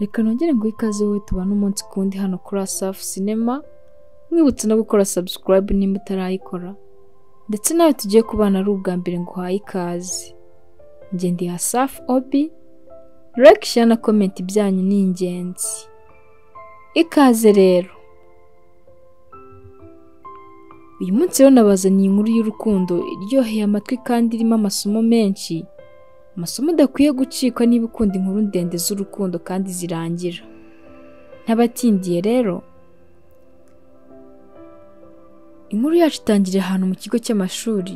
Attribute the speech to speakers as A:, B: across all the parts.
A: Reka nongere nguhe ikaze wowe tubane umunsi ku wundi hano kuri Asafu Sinema, nkwibutsa no gukora subscribe nimba utarayikora, ndetse nawe tugiye kubana ari ubwa mbere nguhaye ikaze. Njye ndi Asafu Obi, like, share na comment byanyu ni ingenzi. Ikaze rero! Uyu munsi rero nabazaniye inkuru y'urukundo iryoheye amatwi kandi irimo amasomo menshi, amasomo udakwiye gucikwa niba ukunda inkuru ndende z'urukundo kandi zirangira. Ntabatindiye rero, inkuru yacu itangiriye ahantu mu kigo cy'amashuri,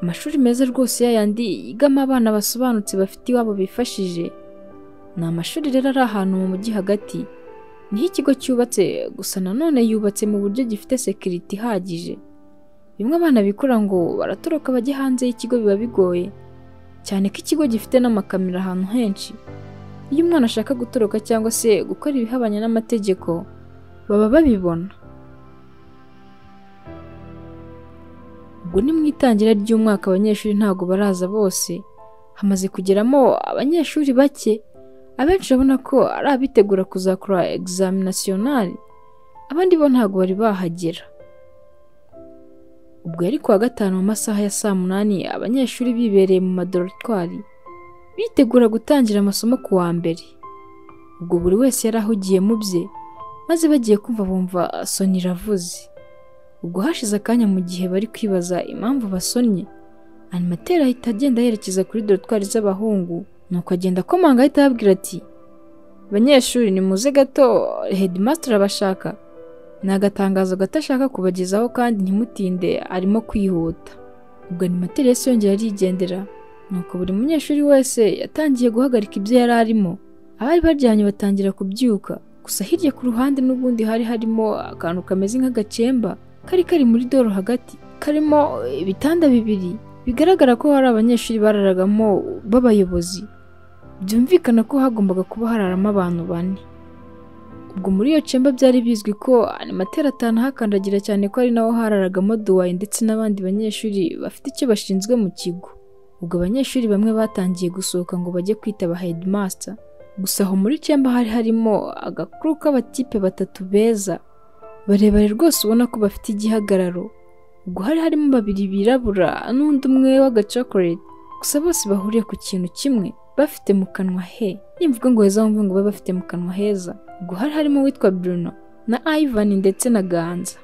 A: amashuri meza rwose yayandi yigamo abana basobanutse bafite iwabo bifashije. Ni amashuri rero ari ahantu mu mujyi hagati, niho ikigo cyubatse gusa nanone yubatse mu buryo gifite sekiriti ihagije. Bimwe abana bikora ngo baratoroka bajye hanze y'ikigo biba bigoye, cyane ko ikigo gifite n'amakamera ahantu henshi. Iyo umwana ashaka gutoroka cyangwa se gukora ibihabanye n'amategeko, baba babibona. Ubwo ni mu itangira ry'umwaka abanyeshuri ntabwo baraza bose, hamaze kugeramo abanyeshuri bake, abenshi urabona ko ari abitegura kuzakora egizami nasiyonari, abandi bo ntabwo bari bahagera. Ubwo yari kuwa gatanu mu masaha ya saa munani abanyeshuri bibereye mu madoratwari, bitegura gutangira amasomo ku wa mbere. Ubwo buri wese yari ahugiye mu bye, maze bagiye kumva bumva soni iravuze. Ubwo hashize akanya mu gihe bari kwibaza impamvu basonnye, animateri ahita agenda yerekeza kuri dorotwari z'abahungu, nuko agenda akomanga ahita ababwira ati banyeshuri nimuze gato hedimasitiri abashaka ni agatangazo gato ashaka kubagezaho kandi ntimutinde arimo kwihuta ubwo animateri yose yongera arigendera nuko buri munyeshuri wese yatangiye guhagarika ibyo yari arimo abari baryamye batangira kubyuka gusa hirya ku ruhande n'ubundi hari harimo akantu kameze nk'agacemba kari kari muri doro hagati karimo ibitanda bibiri bigaragara ko hari abanyeshuri bararagamo b'abayobozi byumvikana ko hagombaga kuba hararamo abantu bane ubwo muri iyo cemba byari bizwi ko animateri atanahakandagira cyane ko ari naho hararagamo duwaye ndetse n'abandi banyeshuri bafite icyo bashinzwe mu kigo ubwo abanyeshuri bamwe batangiye gusohoka ngo bajye kwitaba hedimasita gusa aho muri cemba hari harimo agakuru k'abatipe batatu beza barebare rwose ubona ko bafite igihagararo ubwo hari harimo babiri birabura n'undi umwe w'agacokorete gusa bose bahuriye ku kintu kimwe bafite mu kanwa he nimvuga ngo heza wumve ngo babe bafite mu kanwa heza ubwo hari harimo uwitwa Bruno na Ivan ndetse na Ganza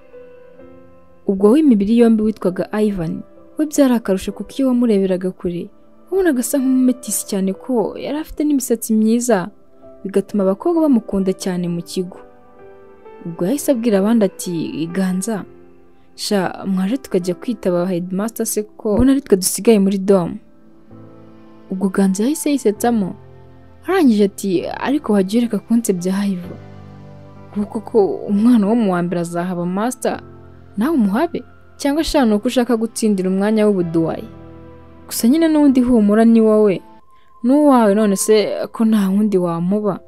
A: ubwo w'imibiri yombi witwaga Ivan we byari akarusho kuko iyo wamureberaga kure wabonaga asa nk'umumetisi cyane ko yari afite n'imisatsi myiza bigatuma abakobwa bamukunda cyane mu kigo ubwo yahise abwira abandi ati ganza sha mwaje tukajya kwitaba hedimasita se ko mbona ari twe dusigaye muri domu ubwo ganza yahise yisetsamo arangije ati ariko wajya ureka kunsebya hayiva kuko ko umwana wo mu wa mbere azahaba masita nawe umuhabe cyangwa ashaka ni uko ushaka gutsindira umwanya w'ubuduwayi gusa nyine n'undi humura ni wowe n'uwawe none se ko nta wundi wamuba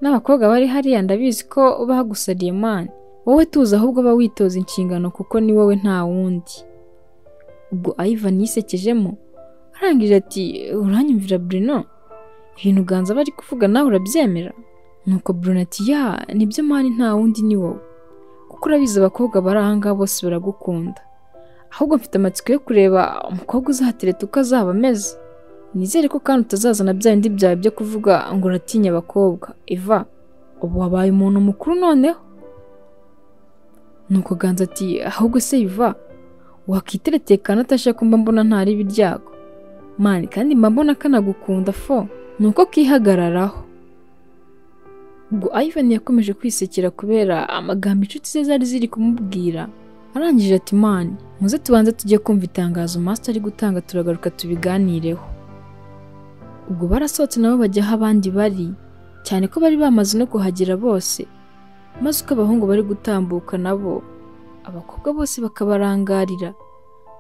A: n'abakobwa bari hariya ndabizi ko bagusariye mani wowe tuzi ahubwo aba witoza inshingano kuko ni wowe nta wundi ubwo Ivan yisekejemo arangije ati uranyumvira Bruno ibintu uganza aba ari kuvuga nawe urabyemera nuko Bruno ati ya nibyo mani nta wundi ni wowe kuko urabizi abakobwa bari aha ngaha bose baragukunda ahubwo mfite amatsiko yo kureba umukobwa uzatereta uko azaba ameze nizere ko kandi utazazana bya bindi byawe byo kuvuga ngo uratinya abakobwa Eva ubu wabaye umuntu mukuru noneho nuko ganza ati ahubwo se biva wakiteretekana atashaka mba mbona ntari ibiryago mani kandi mba mbona kanagukunda fo nuko kihagararaho ubwo Ivan yakomeje kwisekera kubera amagambo inshuti ze zari ziri kumubwira arangije ati mani muze tubanze tujye kumva itangazo master ari gutanga turagaruka tubiganireho ubwo barasohotse nabo bajya aho abandi bari cyane ko bari bamaze no kuhagera bose maze uko abahungu bari gutambuka nabo abakobwa bose bakabarangarira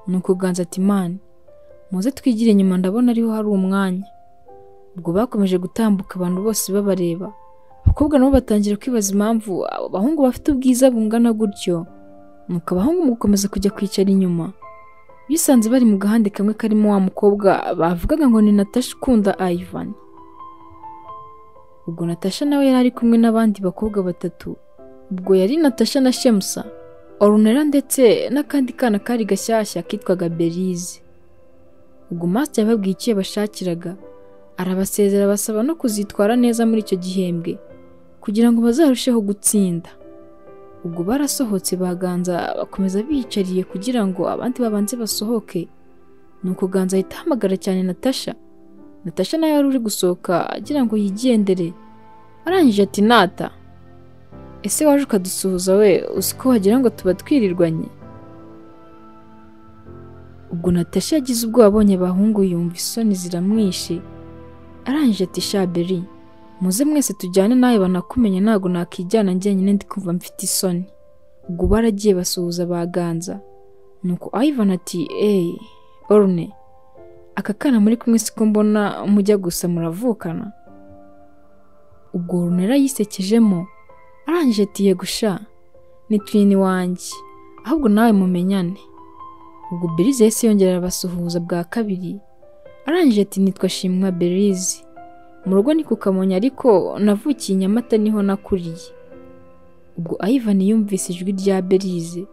A: ni ukuganza ati mani muze twigire inyuma ndabona ariho hari umwanya ubwo bakomeje gutambuka abantu bose babareba abakobwa nabo batangira kwibaza impamvu abo bahungu bafite ubwiza bungana gutyo nuko abahungu mugukomeza kujya kwicara inyuma bisanze bari mu gahande kamwe karimo wa mukobwa bavugaga ngo ni natasha ukunda ayivani ubwo natasha nawe yari ari kumwe n'abandi bakobwa batatu ubwo yari natasha na shemusa orunera ndetse n'akandi kana kari gashyashya kitwaga berize ubwo masita yababwiye icyo yabashakiraga arabasezera abasaba no kuzitwara neza muri icyo gihembwe kugira ngo bazarusheho gutsinda ubwo barasohotse baganza bakomeza biyicariye kugira ngo abandi babanze basohoke nuko ganza ahita ahamagara cyane natasha natasha nawe wari uri gusohoka agira ngo yigendere arangije ati nata ese waje ukadusuhuza we uzi ko wagira ngo tuba twirirwanye ubwo natasha yagize ubwoba abonye abahungu yumva isoni ziramwishe arangije ati shaberi muze mwese tujyane nawe banakumenye ntabwo nakwijyana njyenyine ndi kumva mfite isoni ubwo baragiye basuhuza baganza nuko Ivan ati eyi orune aka kana muri kumwe siko mbona mujya gusa muravukana ubwo runera yisekejemo arangije ati yego sha ni twini wanjye ahubwo nawe mumenyane ubwo berize yahise yongera arabasuhuza bwa kabiri arangije ati nitwa shimwa berize mu rugo ni ku kamonyi ariko navukiye i nyamata niho nakuriye ubwo ayivani yumvise ijwi rya berize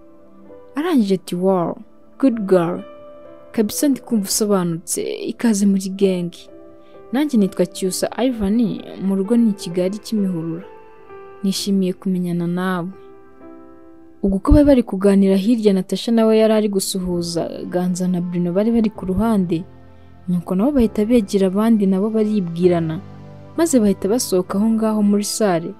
A: arangije ati wawu gudu garu kabisa ndi kumva usobanutse ikaze muri gengi nanjye nitwa cyusa ayivani mu rugo ni i kigali kimihurura nishimiye kumenyana nawe ubwo uko bari bari kuganira hirya natasha nawe yari ari gusuhuza ganza na bruno bari bari ku ruhande nuko nabo bahita begera abandi nabo baribwirana maze bahita basohoka aho ngaho muri sale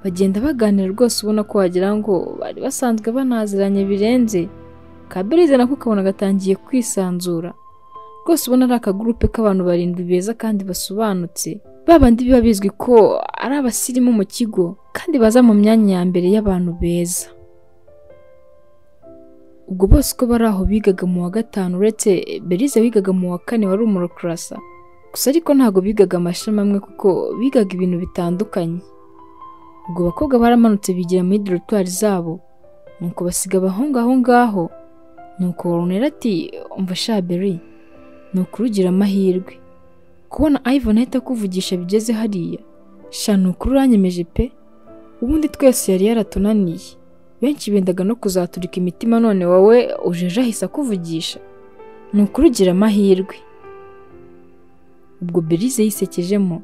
A: bagenda baganira rwose ubona ko wagira ngo bari basanzwe banaziranye birenze kaberize nako ukabona gatangiye kwisanzura rwose ubona ari akagurupe k'abantu barindwi beza kandi basobanutse ba bandi biba bizwi ko ari abasirimu mu kigo kandi baza mu myanya ya mbere y'abantu beza ubwo bose uko bari aho bigaga mu wa gatanu uretse berize wigaga mu wa kane wari umurokarasa gusa ariko ntabwo bigaga amashami amwe kuko bigaga ibintu bitandukanye ubwo bakobwa baramanutse bigira muri dorotwari zabo nuko basiga abahungu aho ngaho nuko warunera ati umva shaberi ni ukurugira amahirwe kubona Ivan ahita akuvugisha bigeze hariya sha ni ukuri uranyemeje pe ubundi twese yari yaratunaniye benshi bendaga no kuzaturika imitima none wowe ujeje ahise akuvugisha ni ukurugira amahirwe ubwo berize yisekejemo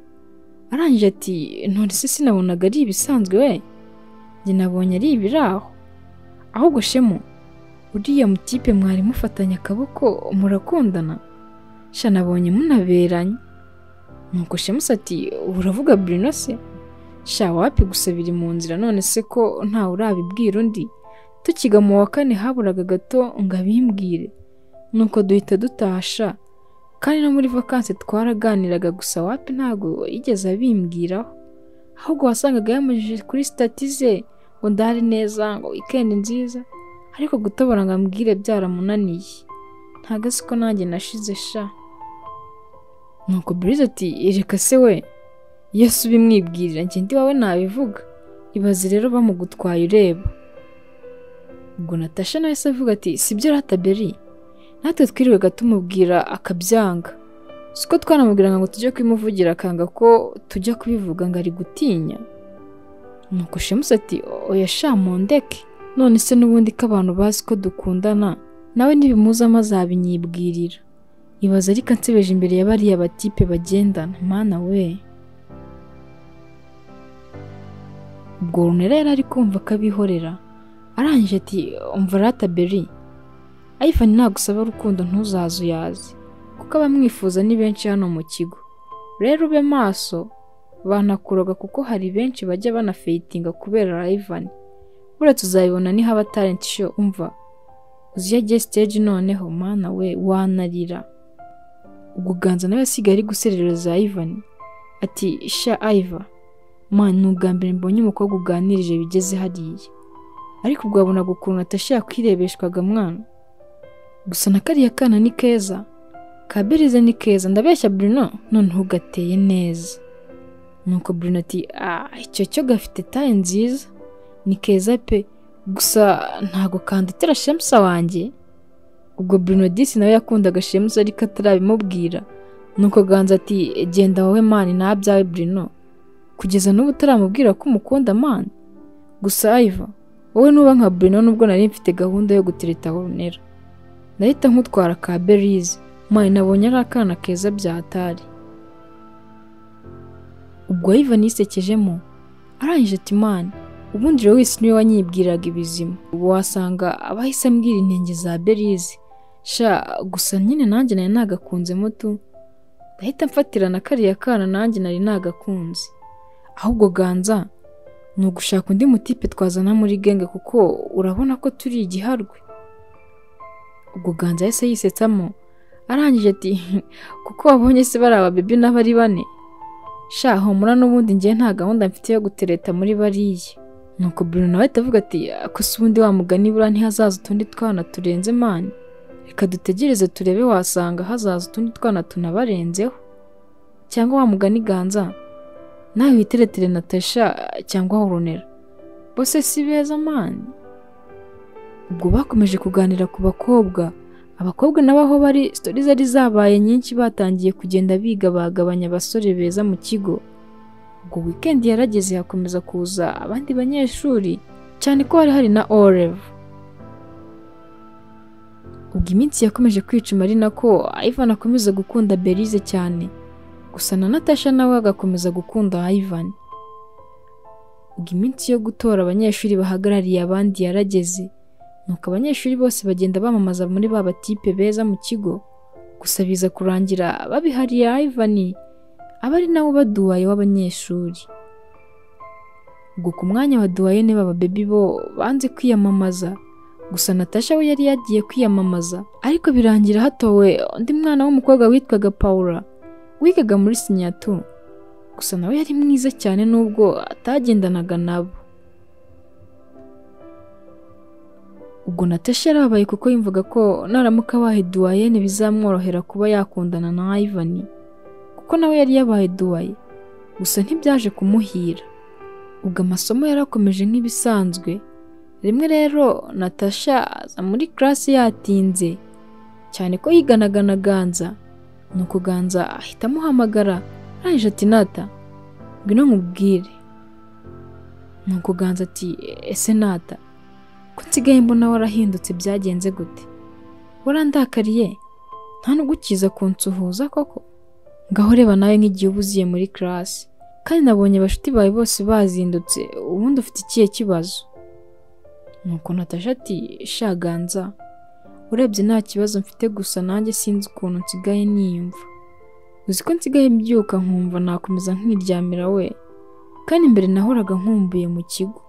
A: arangije ati ntore se sinabonaga ari ibisanzwe we njye nabonye ari ibiraho ahubwo shemo uriya mutipe mwari mufatanye akaboko murakundana sha nabonye munaberanye nuko shemusi ati "Ubu uravuga Bruno se sha wapi gusa biri mu nzira none se ko ntawe urabibwira undi tukiga mu wa kane haburaga gato ngo abimbwire nuko duhita dutasha kandi no muri vakansi twaraganiraga gusa wapi ntabwo yigeze abimbwiraho ahubwo wasangaga yamujije kuri sitati ze ngo ndare neza ngo wikendi nziza ariko gutobora ngo ambwire byaramunaniye ntago azi ko nanjye nashize sha nuko burize ati reka se we yesu ubimwibwirira njye ndi wawe nabivuga ibaze rero bamugutwaye ureba ubwo natasha nawe se avuga ati sibyo rata beri natwe twirirwaga tumubwira akabyanga si ko twanamubwiraga ngo tujye kubimuvugira akanga ko tujya kubivuga ngo ari gutinya nuko shemusi ati oya sha mundeke none se n'ubundi ko abantu bazi ko dukundana nawe nibimuzamo azabinyibwirira ibaza ariko ansebeje imbere ya bariya batipe bagendana mana we ubwo runera yari ari kumva akabihorera arangije ati umva rata beri ayifani ntabwo usaba urukundo ntuzaze uyazi kuko abamwifuza ni benshi hano mu kigo rero ube maso banakuroga kuko hari benshi bajya banafeyitinga kubera ayivani buretse uzabibona ni haba talenti show umva uzi iyo agiye stage noneho mana we wanarira ubwo ganza nawe asigaye ari guserereza ayivani ati sha ayiva man ni ubwa mbere mbonye umukobwa uganirije bigeze hariya ariko ubwo wabonaga ukuntu atasha yakwirebeshwaga mwana gusa na kariya kana ni keza kaberize ni keza ndabeshya bruno noneho ugateye neza nuko bruno ati ah icyo cyo gafite taye nziza ni keza pe gusa ntago kanditira shemusa wanjye ubwo bruno disi nawe yakundaga shemusa ariko atarabimubwira nuko ganza ati genda wowe mani nta byawe bruno kugeza n'ubu utaramubwira ko umukunda mani gusa ayiva wowe nuba nka Bruno nubwo nari mfite gahunda yo gutereta Honera nahita nkutwara ka Berize mani nabonye ari akana keza byatari ubwo Ivan yisekejemo arangije ati mani ubundi Lois niwe wanyibwiraga ibizima ubu wasanga abahise ambwira intenge za Berize sha gusa nyine nanjye nari nagakunze mutu ndahita mfatira na kariya kana nanjye nari nagakunze ahubwo ganza ni ugushaka undi mutipe twazana muri genge kuko urabona ko turi igiharwe ubwo ganza yahise yisetsamo arangije ati kuko wabonye se bari ababebi n'abari bane sha humura n'ubundi ngewe nta gahunda mfite yo gutereta muri bariya nuko Bruno nawe ahita avuga ati ko si ubundi wa mugani buriya ntihazaza utundi twana turenze mani reka dutegereze turebe wasanga hazaza utundi twana tunabarenzeho cyangwa wa mugani ganza nawe witeretere natasha cyangwa horunera bose si beza mani ubwo bakomeje kuganira ku bakobwa abakobwa nabo aho bari sitori zari zabaye nyinshi batangiye kugenda biga bagabanya abasore beza mu kigo ubwo wikendi yarageze hakomeza kuza abandi banyeshuri cyane ko hari hari na orevu ubwo iminsi yakomeje kwicuma ari nako Ivan akomeza gukunda Belize cyane gusa na Natasha nawe agakomeza gukunda Ivan ubwo iminsi yo gutora abanyeshuri bahagarariye abandi yarageze nuko abanyeshuri bose bagenda bamamaza muri ba batipe beza mu kigo gusa biza kurangira babihariye Ivan aba ari nawe baduwaye w'abanyeshuri ubwo ku mwanya wa duwayene b'ababebi bo banze kwiyamamaza gusa Natasha we yari yagiye kwiyamamaza ariko birangira hatowe undi mwana w'umukobwa witwaga Paula wigaga muri sinyatu gusa nawe yari mwiza cyane nubwo atagendanaga nabo ubwo Natasha yarabaye kuko yumvaga ko naramuka abaye duwayene bizamworohera kuba yakundana na Ivan kuko nawe yari yabaye duwaye gusa ntibyaje kumuhira ubwo amasomo yarakomeje nk'ibisanzwe rimwe rero Natasha aza muri class yatinze cyane ko yiganaga na Ganza nuko Ganza ahita amuhamagara arangije ati Nata ngwino nkubwire nuko Ganza ati ese Nata ko nsigaye mbona warahindutse byagenze gute warandakariye nta nubwo ukiza kunsuhuza koko ngaho reba nawe nk'igihe uba uziye muri class kandi nabonye abashuti bawe bose bazindutse ubundi ufite ikihe kibazo nuko natasha ati shaganza urebye nta kibazo mfite gusa nanjye sinzi ukuntu nsigaye niyumva uzi ko nsigaye mbyuka nkumva nakomeza nkiryamira we kandi mbere nahoraga nkumbuye mu kigo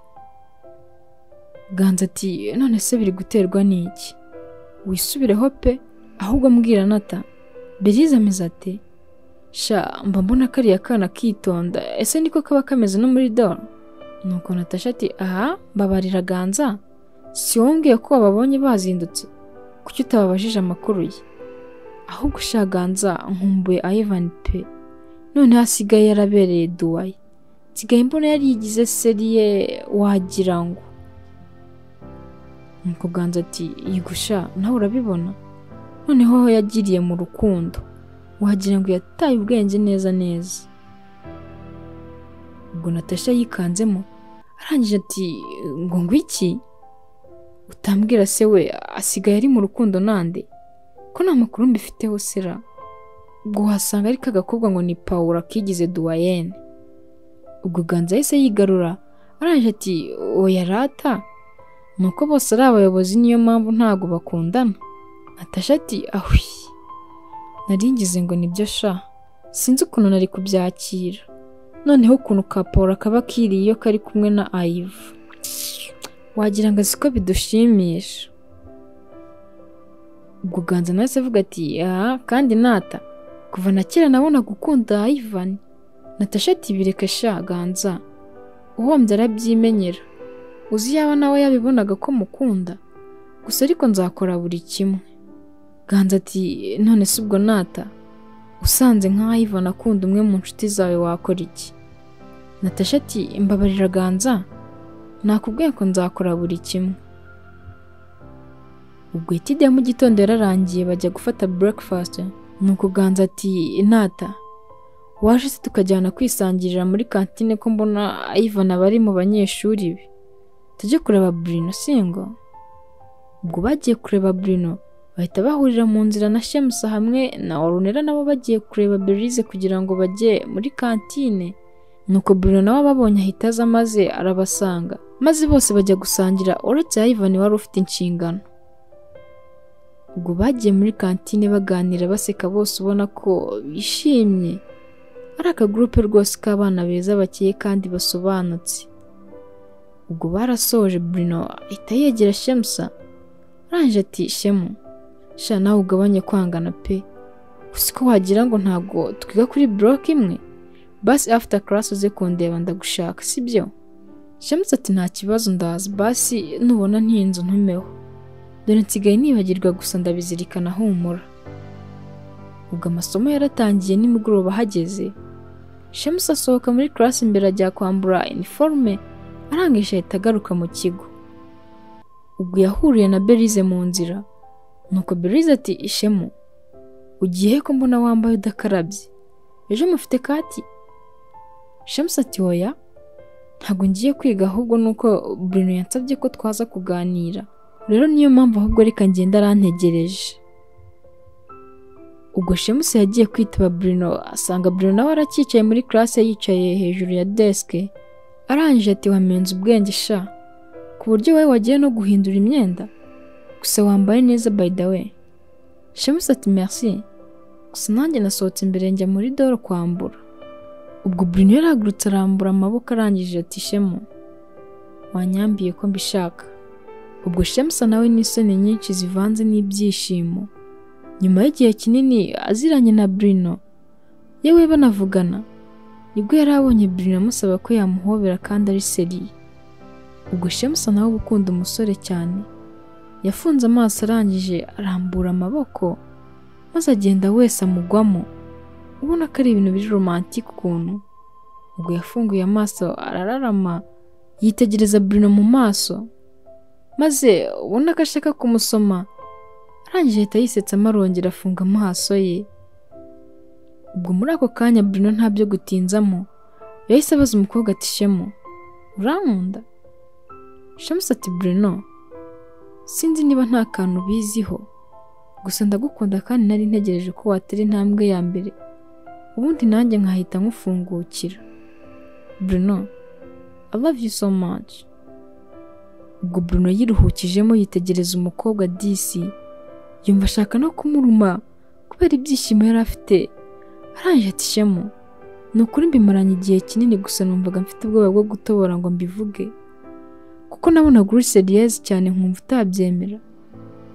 A: ganza ati none se biri guterwa n'iki wisubireho pe ahubwo mbwira nata beriza ameze ate sha mba mbona kariya kana kitonda ese niko kaba kameze no muri doro nuko natasha ati aha mbabarira ganza si wowe umbwiye ko wababonye bazindutse kuki utababajije amakuru ye ahubwo sha ganza nkumbuye Ivan pe none hasigaye yarabereye duwaye nsigaye mbona yarigize seriye wagira ngo nuko ganza ati yego sha nawe urabibona noneho aho yagiriye mu rukundo wagira ngo yataye ubwenge neza neza ubwo natasha yikanzemo arangije ati ngo ngwiki utambwira se we asigaye ari mu rukundo nande ko nta makuru mbifiteho sera ubwo wasanga ari kagakobwa ngo ni paul kigize duwayene ubwo ganza yahise yigarura arangije ati oya rata ni uko bose ari abayobozi niyo mpamvu ntabwo bakundana natasha ati ahwi naringize ngo nibyo sha sinzi ukuntu nari kubyakira noneho ukuntu ka paul kaba kiriye iyo kari kumwe na ayivu wagira ngo azi ko bidushimisha ubwo ganza nawe se avuga ati aha kandi nata kuva na kera nabona gukunda ayivani natasha ati bireke sha ganza uhombye arabyimenyera uzi yaba nawe yabibonaga ko mukunda gusa ariko nzakora buri kimwe ganza ati none se ubwo nata usanze nka Ivan akunda umwe mu nshuti zawe wakora iki natasha ati mbabarira ganza nakubwiye ko nzakora buri kimwe ubwo itide ya mu gitondo yararangiye bajya gufata breakfast nuko ganza ati nata waje se tukajyana kwisangirira muri kantine ko mbona Ivan aba ari mu banyeshuri be tujye kureba Bruno singo ubwo bagiye kureba Bruno bahita bahurira mu nzira na Shemusa hamwe na Orunera nabo bagiye kureba Belize kugira ngo bajye muri kantine nuko Bruno nawe ababonye ahita aza maze arabasanga maze bose bajya gusangira uretse Ivan wari ufite inshingano ubwo bagiye muri kantine baganira baseka bose ubona ko bishimye ari akagurupe rwose k'abana beza bakeye kandi basobanutse ubwo barasoje Bruno ahita yegera Shemusa arangije ati Shemu sha nawe ugabanye kwangana pe gusa ko wagira ngo ntabwo twiga kuri block imwe basi after class uze kundeba ndagushaka sibyo Shemusa ati nta kibazo ndazi basi nubona ntinzu ntumeho dore nsigaye nibagirwa gusa ndabizirikana humura ubwo amasomo yaratangiye nimugoroba hageze Shemusa asohoka muri class imbere ajya kwambura iniforume arangije ahita agaruka mu kigo ubwo yahuriye na Belize mu nzira nuko Belize ati ishemu ugiye ko mbona wambaye udakarabye ejo mufite kati Shemusa ati oya ntabwo ngiye kwiga ahubwo nuko Bruno yansabye ko twaza kuganira rero niyo mpamvu ahubwo reka ngenda arantegereje ubwo shemusi yagiye kwitaba Bruno asanga Bruno nawe aracyicaye muri classe yicaye hejuru ya desk arangije ati wamenze ubwenge sha ku buryo wowe wagiye no guhindura imyenda gusa wambaye neza by the way shemusi ati merci gusa nanjye nasohotse imbere njya muri doro kwambura ubwo Bruno yarahagurutse arambura amaboko arangije ati shemu wanyambiye ko mbishaka ubwo shemusa nawe n'isoni nyinshi zivanze n'ibyishimo nyuma y'igihe kinini aziranye na Bruno yewe banavugana nibwo yari abonye Bruno amusaba ko yamuhobera kandi ari seriye ubwo shemusa nawe uba ukunda umusore cyane yafunze amaso arangije arambura amaboko maze agenda wese amugwamo ubona ko ari ibintu biri romantike ukuntu ubwo yafunguye amaso arararama yitegereza Bruno mu maso maze ubona ko ashaka kumusoma arangije ahita yisetsamo arongera afunga amaso ye ubwo muri ako kanya Bruno nta byo gutinzamo yahise abaza umukobwa ati shemu urankunda shemusi ati Bruno sinzi niba nta kantu ubiziho gusa ndagukunda kandi nari ntegereje ko watera intambwe ya mbere ubundi nanjye nkahita nkufungukira Bruno I love you so much ubwo Bruno yiruhukijemo yitegereza umukobwa disi yumva ashaka no kumuruma kubera ibyishimo yari afite arangije ati shemu ni ukuri mbimaranye igihe kinini gusa numvaga mfite ubwoba bwo gutobora ngo mbivuge kuko nabonaga uri seriyezi cyane nkumva utabyemera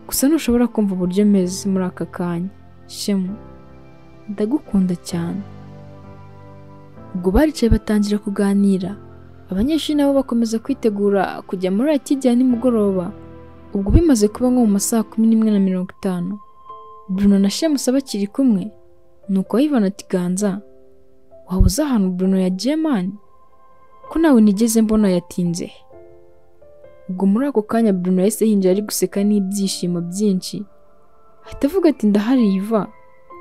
A: gusa ntushobora kumva uburyo meze muri aka kanya shemu ndagukunda cyane ubwo baricaye batangira kuganira abanyeshuri nabo bakomeza kwitegura kujya muri iki gihe nimugoroba ubwo bimaze kuba nko mu masaha kumi n'imwe na mirongo itanu Bruno na Shemusa bakiri kumwe nuko Ivan ati ganza waba uzi ahantu Bruno yagiye mani ko nawe nigeze mbona yatinze he?" ubwo muri ako kanya Bruno yahise yinjira ari guseka n'ibyishimo byinshi ahita avuga ati ndahari Iva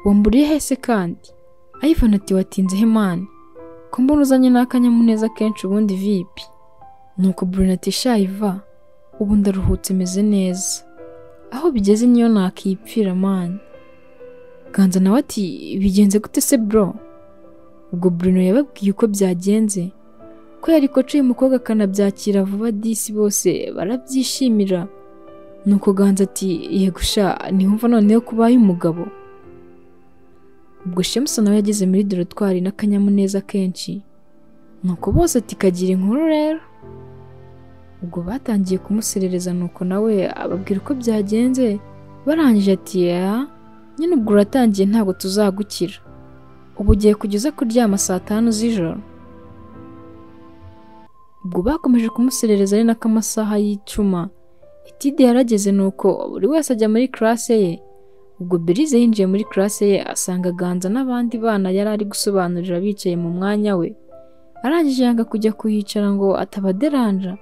A: wamburiye hese kandi Ivan ati watinze he mani ko mbona uzanye n'akanyamuneza kenshi ubundi vipi nuko Bruno ati sha Iva ubu ndaruhutse meze neza aho bigeze niyo nakipfira mani ganza nawe ati bigenze gute se bro ubwo Bruno yababwiye uko byagenze ko yari koca uyu mukobwa akanabyakira vuba disi bose barabyishimira nuko ganza ati yego sha ntiwumva noneho ko ubaye umugabo ubwo shemusa nawe yageze muri dorotwari n'akanyamuneza kenshi nuko bose ati kagira inkuru rero ubwo batangiye kumuserereza nuko nawe ababwira uko byagenze barangije ati ya nyine ubwo uratangiye ntabwo tuzagukira ubu ugiye kugeza kuryama saa tanu z'ijoro ubwo bakomeje kumuserereza ari n'akamasaha y'icuma itide yarageze nuko buri wese ajya muri classe ye ubwo berize yinjiye muri classe ye asanga ganza n'abandi bana yari ari gusobanurira bicaye mu mwanya we arangije yanga kujya kuhicara ngo atabaderanja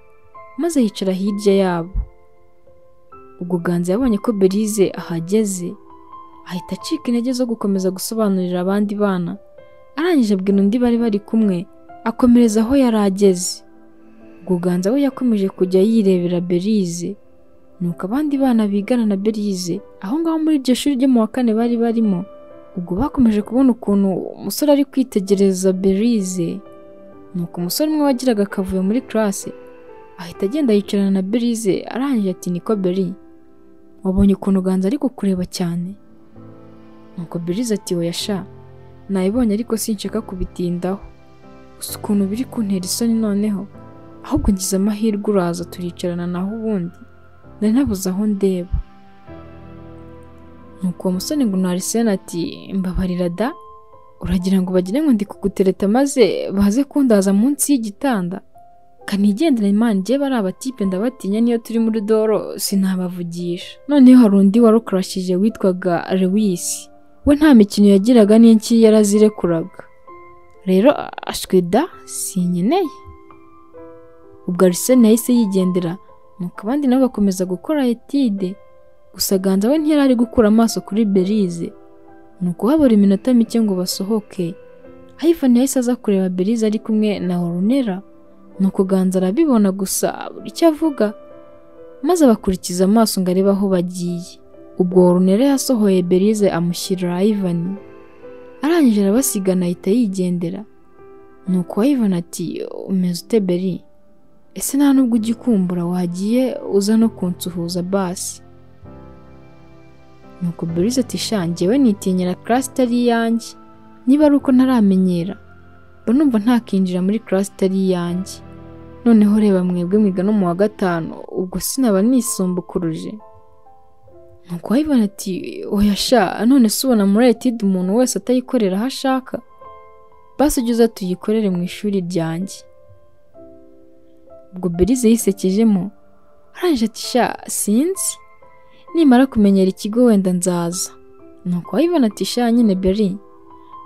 A: maze yicara hirya yabo ubwo ganza yabonye ko berize ahageze ahita acika intege zo gukomeza gusobanurira abandi bana arangije abwira undi bari bari kumwe akomereza aho yari ageze Guganza we yakomeje kujya yirebera Berize nuko abandi bana bigana na Berize aho ngaho muri iryo shuri ryo mu wa kane bari barimo ubwo bakomeje kubona ukuntu umusore ari kwitegereza Berize nuko umusore umwe wagiraga akavuyo muri classe ahita agenda yicarana na Berize arangije ati niko Beri wabonye ukuntu Ganza ari kukureba cyane nuko Berize ati oya sha nayibonye ariko sinshaka kubitindaho gusa ukuntu biri kuntera isoni noneho ahubwo ngize amahirwe uraza turicarana naho ubundi nari nabuze aho ndeba nuko uwo musore ngo narisena ati mbabarira da uragira ngo bagire ngo ndi kugutereta maze baze kundaza munsi y'igitanda kanigendera imana igihe bari abatipe ndabatinya niyo turi muri doro sinabavugisha noneho hari undi warukarashije witwaga Lewis we nta mikino yagiraga n'inki yarazirekuraga rero ashwe da sinkeneye ubwo Arsene yahise yigendera nuko abandi nabo bakomeza gukora etide gusa Ganza we ntiyari ari gukura amaso kuri Berize ni ukuhabura iminota mike ngo basohoke Ivan yahise aza kureba Berize ari kumwe na Orunera ni ukuganza arabibona gusa buri icyo avuga maze abakurikiza amaso ngo arebe aho bagiye ubwo Orunera yasohoye Berize amushyirira Ivan arangije arabasigana ahita yigendera ni uko Ivan ati umeze ute Beri ese nta nubwo ujya ukumbura wagiye uza no kunsuhuza basi nuko Berize ati sha njyewe nitinyira class itari iyanjye niba ari uko ntaramenyera mba numva ntakinjira muri class itari iyanjye noneho reba mwebwe mwiga no mu wa gatanu ubwo sinaba nisumbukuruje nuko Ivan ati oya sha none se ubona muri etide umuntu wese atayikorera aho ashaka basi ujye uza tuyikorere mu ishuri ryanjye ubwo Berize yisekejemo arangije ati sha sinzi nimara kumenyera ikigo wenda nzaza nuko Ivan ati sha nyine Beri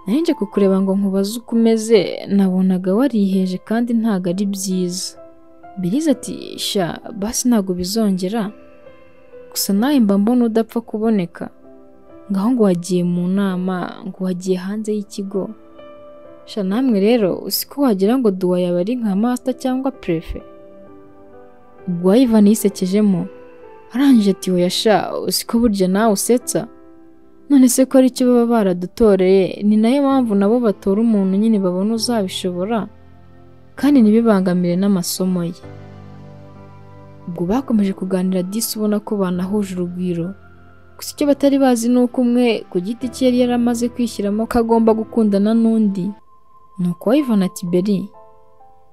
A: nari nje kukureba ngo nkubaze uko umeze nabonaga wariheje kandi ntago ari byiza Berize ati sha basi ntago bizongera gusa nawe mba mbona udapfa kuboneka ngaho ngo wagiye mu nama ngo wagiye hanze y'ikigo sha namwe rero usiko wagira ngo duwa yaba ari nka master cyangwa prefe ubwo Ivan yisekejemo arangije ati oya sha usiko burya nawe usetsa none se ko aricyo baba baradutoreye ni nayo mpamvu nabo batora umuntu nyine babona uzabishobora kandi ntibibangamire n'amasomo ye ubwo bakomeje kuganira disi ubona ko banahuje urugwiro gusa icyo batari bazi ni uko umwe ku giti cye yari yaramaze kwishyiramo ko agomba gukundana n'undi ni uko Ivan ati Beri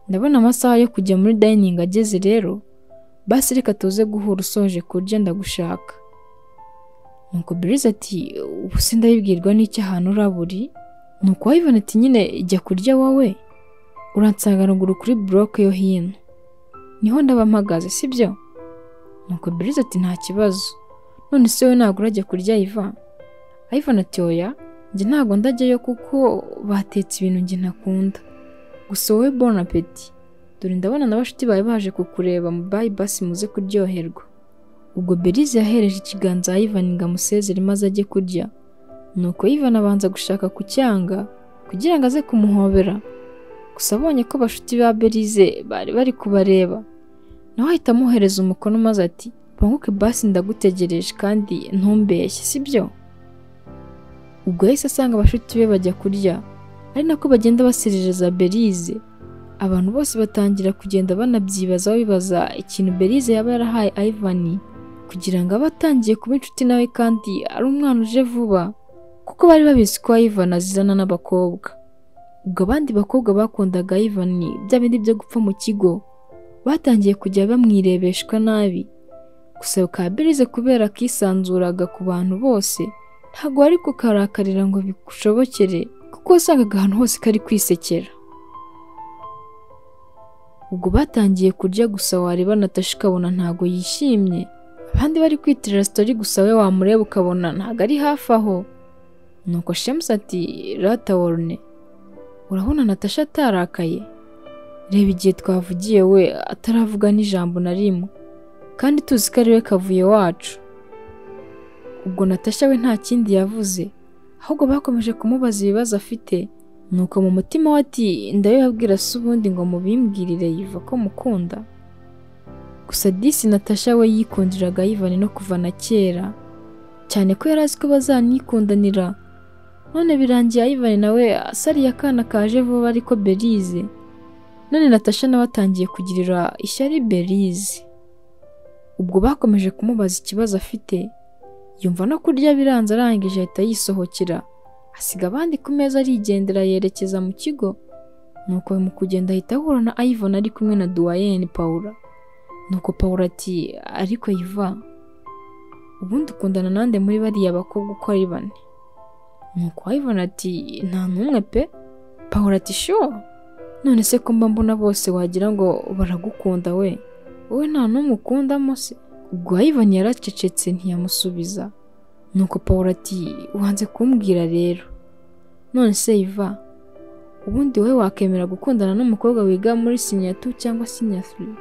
A: ndabona amasaha yo kujya muri dining ageze rero basi reka tuze guhura usoje kurya ndagushaka nuko Berize ati ubu se ndabibwirwa n'icyo ahantu uraburi nuko Ivan ati nyine jya kurya wowe uransanga ruguru kuri buroke yo hino niho ndaba mpagaze sibyo nuko Berize ati nta kibazo none se we ntabwo urajya kurya Ivan Ivan ati oya njye ntabwo ndajyayo kuko batetse ibintu njye ntakunda gusa wowe bon appetit dore ndabona na bashuti bawe baje kukureba mu bayi basi muze kuryoherwa ubwo Berize yahereje ikiganza Ivan ngo amusezere maze ajye kurya nuko Ivan abanza gushaka kucyanga kugira ngo aze kumuhobera gusa abonye ko bashuti ba Berize bari bari kubareba nawe ahita amuhereza umukono maze ati banguke basi ndagutegereje kandi ntumbeshye sibyo ubwo yahise asanga abashuti be bajya kurya ari nako bagenda baserereza Berize abantu bose batangira kugenda banabyibazaho bibaza ikintu Berize yaba yarahaye Ivan kugira ngo abe atangiye kuba inshuti nawe kandi ari umwana uje vuba kuko bari babizi ko Ivan azizana n'abakobwa ubwo abandi bakobwa bakundaga Ivan bya bindi byo gupfa mu kigo batangiye kujya bamwirebeshwa nabi gusa bikaba Berize kubera akisanzuraga ku bantu bose ntabwo wari kukarakarira ngo bigushobokere kuko wasangaga ahantu hose kari kwisekera ubwo batangiye kurya gusa wareba natasha ukabona ntago yishimye abandi bari kwitirira sitori gusa we wamureba ukabona ntago ari hafi aho nuko shemusi ati rata worune urabona natasha atarakaye reba igihe twavugiye we ataravuga n'ijambo na rimwe kandi tuzi ko ari we kavuye wacu ubwo natasha we nta kindi yavuze ahubwo bakomeje kumubaza ibibazo afite nuko mu mutima we ati ndabibabwira se ubundi ngo mubimbwirire yiva ko mukunda gusa disi natasha we yikundiraga yivanye no kuva na kera cyane ko yari azi ko bazanikundanira none birangiye ayivane nawe asariye akana kaje vuba ariko berize none natasha nawe atangiye kugirira ishyari berize ubwo bakomeje kumubaza ikibazo afite yumva no kurya biranze arangije ahita yisohokera asiga abandi ku meza arigendera yerekeza mu kigo nuko mu kugenda ahita ahura na Ivan ari kumwe na Duwayeni Paula nuko Paula ati ariko yiva ubundi ukundana nande muri bariya bakobwa uko ari bane nuko Ivan ati nta n'umwe pe Paula ati sure none se ko mba mbona bose wagira ngo baragukunda we wowe nta n'umwe ukundamo se ubwo Ivan yaracecetse ntiyamusubiza nuko Paul ati wanze kumbwira rero none se iva ubundi wowe wakemera gukundana n'umukobwa wiga muri sinya tu cyangwa sinya three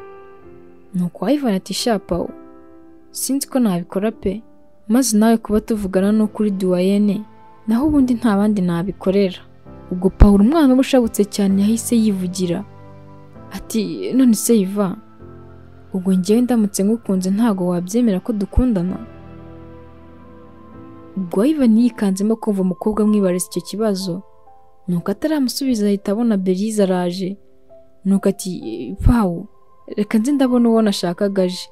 A: nuko Ivan ati sha Paul sinzi ko nabikora pe maze nawe kuba tuvugana n'ukuri duwayene naho ubundi nta bandi nabikorera ubwo Paul umwana we ushabutse cyane yahise yivugira ati none se iva ubwo njyewe ndamutse ngukunze ntago wabyemera ko dukundana ubwo Ivan yikanzemo kumva umukobwa amwibariza icyo kibazo nuko ataramusubiza ahita abona Belize araje nuko ati pawu reka nze ndabona uwo nashakaga aje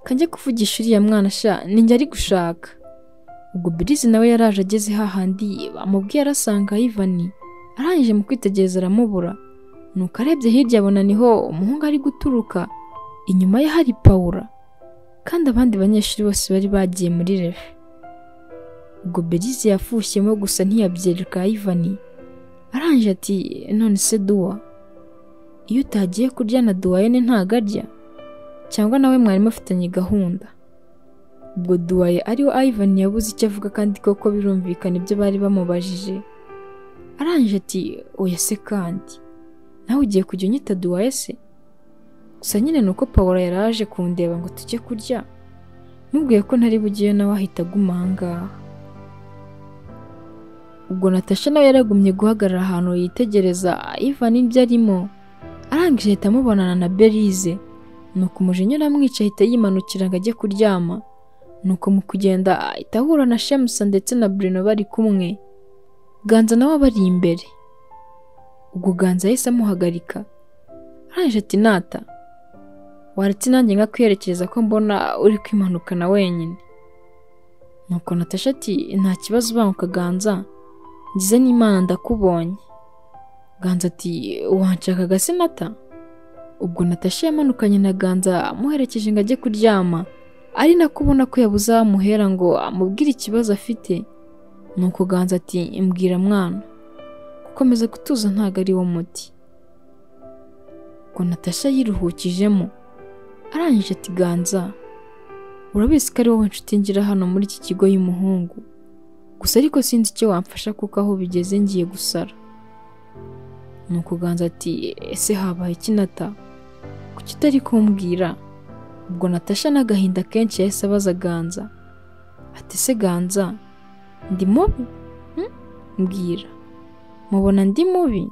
A: kanjye kuvugisha uriya mwana sha ninjye ari gushaka ubwo Belize nawe yaraje ageze hahandi amubwiye arasanga Ivan arangije mu kwitegereza aramubura nuko arebye hirya abona niho umuhungu ari guturuka inyuma ye hari Paula kandi abandi banyeshuri bose bari bagiye muri refe ubwo Belize yafushyemo gusa ntiyabyereka Ivan arangije ati none se duwa iyo utagiye kurya na duwayene ntago arya cyangwa nawe mwari mufitanye gahunda ubwo duwaye ariwe Ivan yabuze icyo avuga kandi koko birumvikana ibyo bari bamubajije arangije ati oya se kandi nawe ugiye kujya unyita duwaye se gusa nyine ni uko Paula yari aje kundeba ngo tujye kurya mubwiye ko ntari bugiye nawe ahita aguma aha ngaha ubwo natasha nawe yaragumye guhagarara ahantu yitegereza Ivan ibyo arimo arangije ahita amubonana na Belize nuko umujinya uramwica ahita yimanukira ngo ajye kuryama nuko mu kugenda ahita ahura na Shemusa ndetse na Bruno bari kumwe Ganza nawe abari imbere ubwo Ganza yahise amuhagarika arangije ati nata waretse nanjye nka kwiyerekereza ko mbona uri kwimanukana wenyine nuko natasha ati nta kibazo ubanguka ganza ngize n'imana ndakubonye ganza ati wanshakaga se nata ubwo natasha yamanukanye na ganza amuherekeje ngo ajye kuryama ari nako ubona ko yabuze amuhera ngo amubwire ikibazo afite nuko ganza ati mbwira mwana gukomeza gutuza ntago ari wo muti ubwo natasha yiruhukijemo arangije ati ganza urabizi ko ari wowe nshuti ngira hano muri iki kigo y'umuhungu gusa ariko sinzi icyo wamfasha kuko aho bigeze ngiye gusara ni ukuganza ati ese habaye ikinata kuki utari kumbwira ubwo natasha n'agahinda kenshi yahise abaza ganza ati ese ganza ndi mubi Hmm? mbwira mubona ndi mubi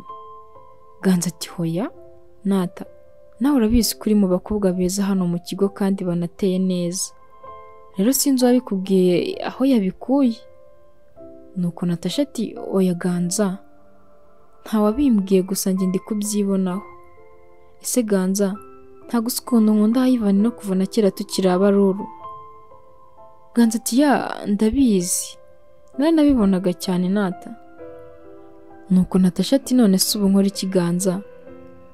A: ganza ati hoya nata nawe urabizi ko uri mu bakobwa beza hano mu kigo kandi banateye neza rero sinzi uwabikubwiye aho yabikuye nuko natasha ati oya ganza ntawabimbwiye gusa njye ndi kubyibonaho ese ganza ntago uzi ukuntu nkunda Ivan no kuva na kera tukiri abaruru ganza ati ya ndabizi nari nabibonaga cyane nata nuko natasha ati none se ubu nkora ikiganza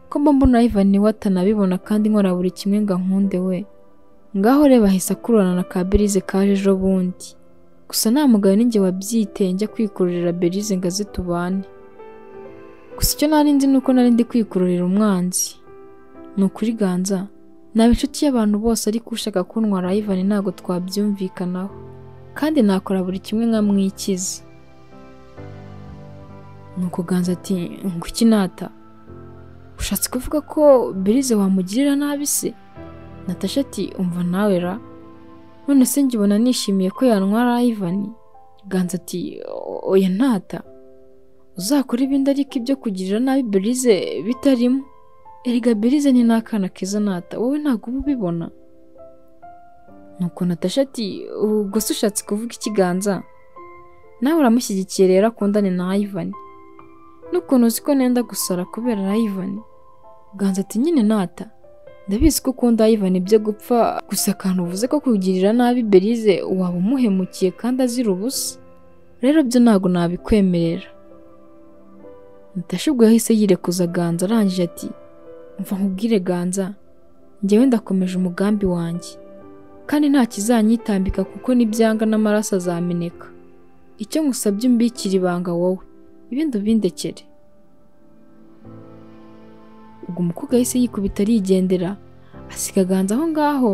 A: ko mba mbona Ivan niwe atanabibona kandi nkora buri kimwe ngo nkunde we ngaho reba ahise akururana na ka Belize kaje ejo bundi gusa nta mugabo ninjye wabyiteye njya kwikururira Belize ngo aze tubane gusa icyo nari nzi ni uko nari ndi kwikururira umwanzi ni ukuri ganza naba inshuti y'abantu bose ariko ushaka kuntwara Ivan ntabwo twabyumvikanaho kandi nakora buri kimwe nkamwikiza nuko ganza ati nguki nata ushatse kuvuga ko Belize wamugirira nabi se natasha ati umva nawe ra none se ngibona nishimiye ko yantwara Ivan ganza ati oya ntata uzakora ibindi ariko ibyo kugirira nabi berize bitarimo erega berize ni n'akana keza nata wowe ntabwo uba ubibona nuko natasha ati ubwo se ushatse kuvuga ikiganza nawe uramushyigikiye rero akundane na ayivani n'ukuntu uzi ko nenda gusara kubera ayivani ganza ati nyine nata ndabizi ko ukunda ayivani ibyo gupfa gusa akantu uvuze ko kugirira nabi berize waba umuhemukiye kandi azira ubusa rero byo ntabwo nabikwemerera Natasha ubwo yahise yirekuza Ganza arangije ati mva nkubwire Ganza njyewe ndakomeje umugambi wanjye kandi nta kizanyitambika kuko n'ibyanga n'amaraso azameneka icyo ngusabye umbikira ibanga wowe ibindi ubindekere ubwo umukobwa yahise yikubita arigendera asiga Ganza aho ngaho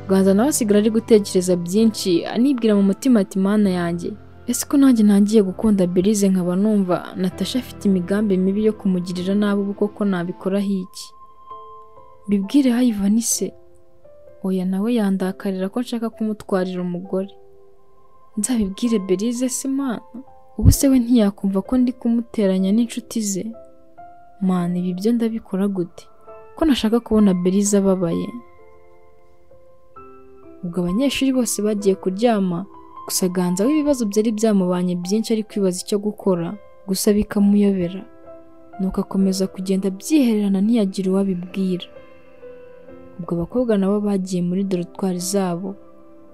A: Ganza nawe asigara ari gutekereza byinshi anibwira mu mutima ati mana yanjye ese ko nanjye ntangiye gukunda berize nkaba numva natasha afite imigambi mibi yo kumugirira nabi ubu koko nabikoraho iki bibwire hayivani se oya nawe yandakarira ko nshaka kumutwarira umugore nzabibwire berize se mana ubu se we ntiyakumva ko ndi kumuteranya n'inshuti ze mana ibi byo ndabikora gute ko nashaka kubona berize ababaye ubwo abanyeshuri bose bagiye kuryama gusa ganza aho ibibazo byari byamubanye byinshi ari kwibaza icyo gukora gusa bikamuyobera nuko akomeza kugenda abyihererana ntiyagire uwo abibwira ubwo abakobwa nabo bagiye muri dorotwari zabo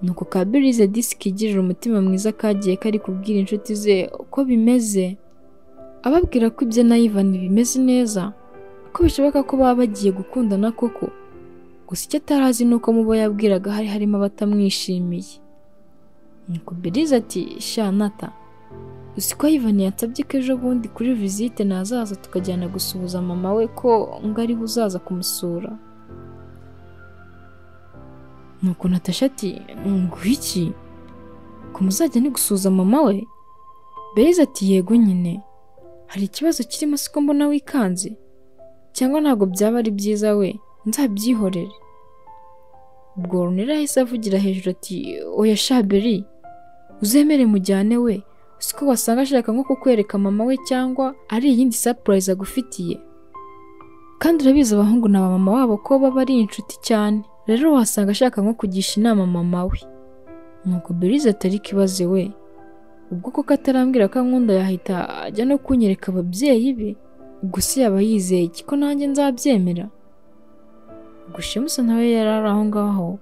A: nuko ka birize disiki igirira umutima mwiza kagiye kari kubwira inshuti ze uko bimeze ababwira ko ibyo na Ivan bimeze neza ko bishoboka ko baba bagiye gukundana koko gusa icyo atari azi ni uko mu bo yabwiraga hari harimo abatamwishimiye nuko birize ati shanata uzi ko Ivan yansabye ko ejo bundi kuri visite nazaza tukajyana gusuhuza mama we ko ngo ariwe uzaza kumusura nuko natasha ati ngwiki ko muzajya ni gusuhuza mama we berize ati yego nyine hari ikibazo kirimo siko mbona wikanze cyangwa ntabwo byaba ari byiza we nzabyihorere ubwo runera yahise avugira hejuru ati oya shaberi uzemere mujyane we siko wasanga ashaka nko kukwereka mama we cyangwa ari iyindi surprise agufitiye kandi urabizi abahungu na mama wabo ko baba ari inshuti cyane rero wasanga ashaka nko kugisha inama mama we nuko berize atari kibaze we ubwo koko atarambwira ko ankunda yahita ajya no kunyereka ababyeyi be gusa yaba yizeye iki ko nanjye nzabyemera gushimusa nawe yari ari aho ngaho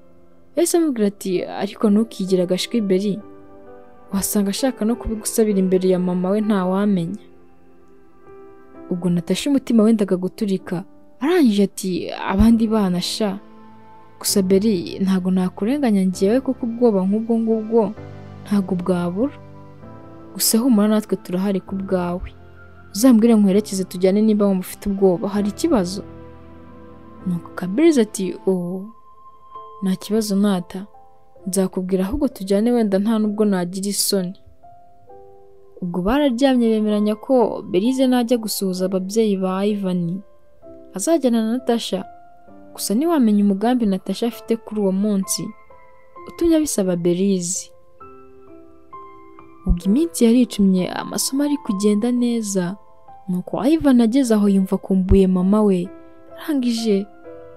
A: yahise amubwira ati ariko ntukigire agashwi beri wasanga ashaka no kubigusabira imbere ya mama we ntawamenya ubwo natasha umutima wendaga guturika arangije ati abandi bana sha gusa beri ntabwo nakurenganya ngewe kuko ubwoba nk'ubwo ngubwo ntabwo bwabura gusa humura natwe turahari ku bwawe uzambwire nkwerekeze tujyane niba wumva ufite ubwoba hari ikibazo nuko kabiriza ati ubu nta kibazo nata nzakubwira ahubwo tujyane wenda nta nubwo nagira isoni ubwo bararyamye bemeranya ko berize najya gusuhuza ababyeyi ba ivani azajyana na natasha gusa ntiwamenya umugambi natasha afite kuri uwo munsi utumye abisaba berize ubwo iminsi yaricumye amasomo ari kugenda neza nuko Ivan ageze aho yumva akumbuye mama we arangije